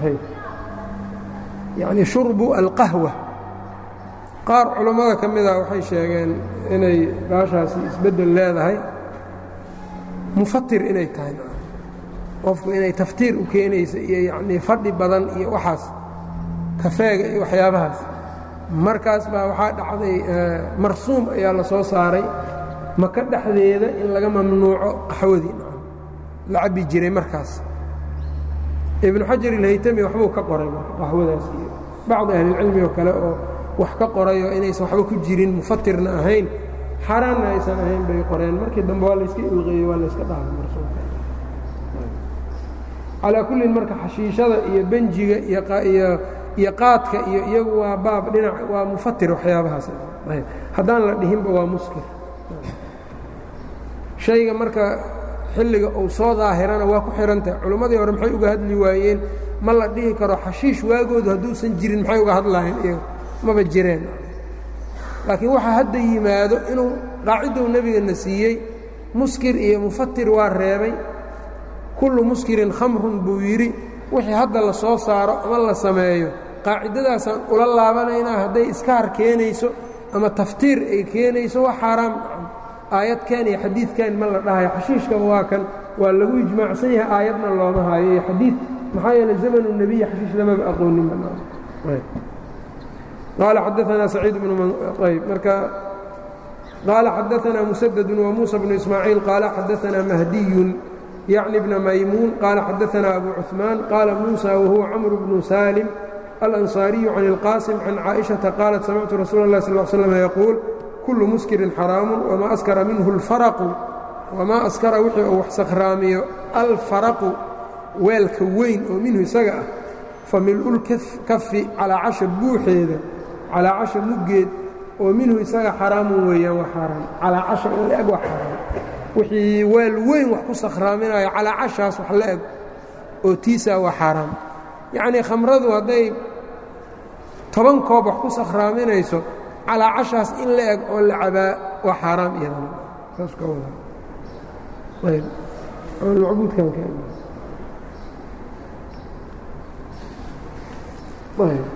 yacni shurbu alqahwa qaar culammada ka mida waxay sheegeen inay baashaasi isbeddel leedahay mufatir inay tahay qofku inay taftiir u keenaysa iyo yacnii fadhi badan iyo waxaas kafeega iyo waxyaabahaas markaas baa waxaa dhacday marsuum ayaa la soo saaray maka dhexdeeda in laga mamnuuco qaxwadii la cabbi jiray markaas ibnu xajar ilhaytami waxbuu ka qoray qaxwadaas iyo bacdi ahlilcilmi oo kale oo wax ka qorayo inaysan waxba ku jirin mufatirna ahayn xaaraanna aysan ahayn bay qoreen markii dambe waa layska ilqeeyey waa layska dhaafay marsuumka calaa kullin marka xashiishada iyo benjiga iyo iyo qaadka iyo iyagu waa baab dhinac waa mufatir waxyaabahaas haddaan la dhihinba waa muskir shayga marka xilliga uu soo daahirana waa ku xihantahay culimmadii hore maxay uga hadli waayeen ma la dhihi karo xashiish waagoodu hadduusan jirin maxay uga hadlahayn iyaga maba jireen laakiin waxaa hadda yimaado inuu qaacidou nebigana siiyey muskir iyo mufatir waa reebay kullu muskirin khamrun buu yidhi wixii hadda la soo saaro ama la sameeyo qaacidadaasaan ula laabanaynaa hadday iskaar keenayso ama taftiir ay keenayso waa xaaraam aayadkan iyo xadiidkan ma la dhahayo xashiishkaba waa kan waa lagu ijmaacsan yahay aayadna looma haayo iyo xadiid maxaa yeeley zamanu nebiyi xashiish lamaba aqoonin qaala xadaanaa saciid bnu ayb marka qaala xadaanaa musadadu wamuusa bnu ismaaciil qaala xadaanaa mahdiyun yacni bna maymuun qaala xadaanaa abu cuثmaan qaala muusa wahuwa camru bnu saalim alanصaariyu can اlqaasim can caaئiشhaةa qaalat samictu rasuula اlah sal ل slm yaquul kullu muskirin xaraamu wamaa askara minhu اlfaraqu wamaa askara wixii uu wax sakhraamiyo alfaraqu weelka weyn oo minhu isaga ah fa mil'ulkafi calaacasha buuxeeda calaacasha muggeed oo minhu isaga xaraamun weeyaan waa xaaraam calaacasha in la eg waa xaaraam wixii weel weyn wax ku sakhraaminayo calaacashaas wax la eg oo tiisaa waa xaaraam yacnii khamradu hadday toban koob wax ku sakhraaminayso calaacashaas in la eg oo la cabaa waa xaaraam iyadana saas ka wada ayb macbuudkan ka ayb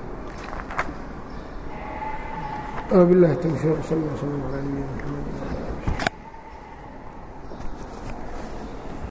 وبالله التوفيق صلى الله وسلم على نبينا محمد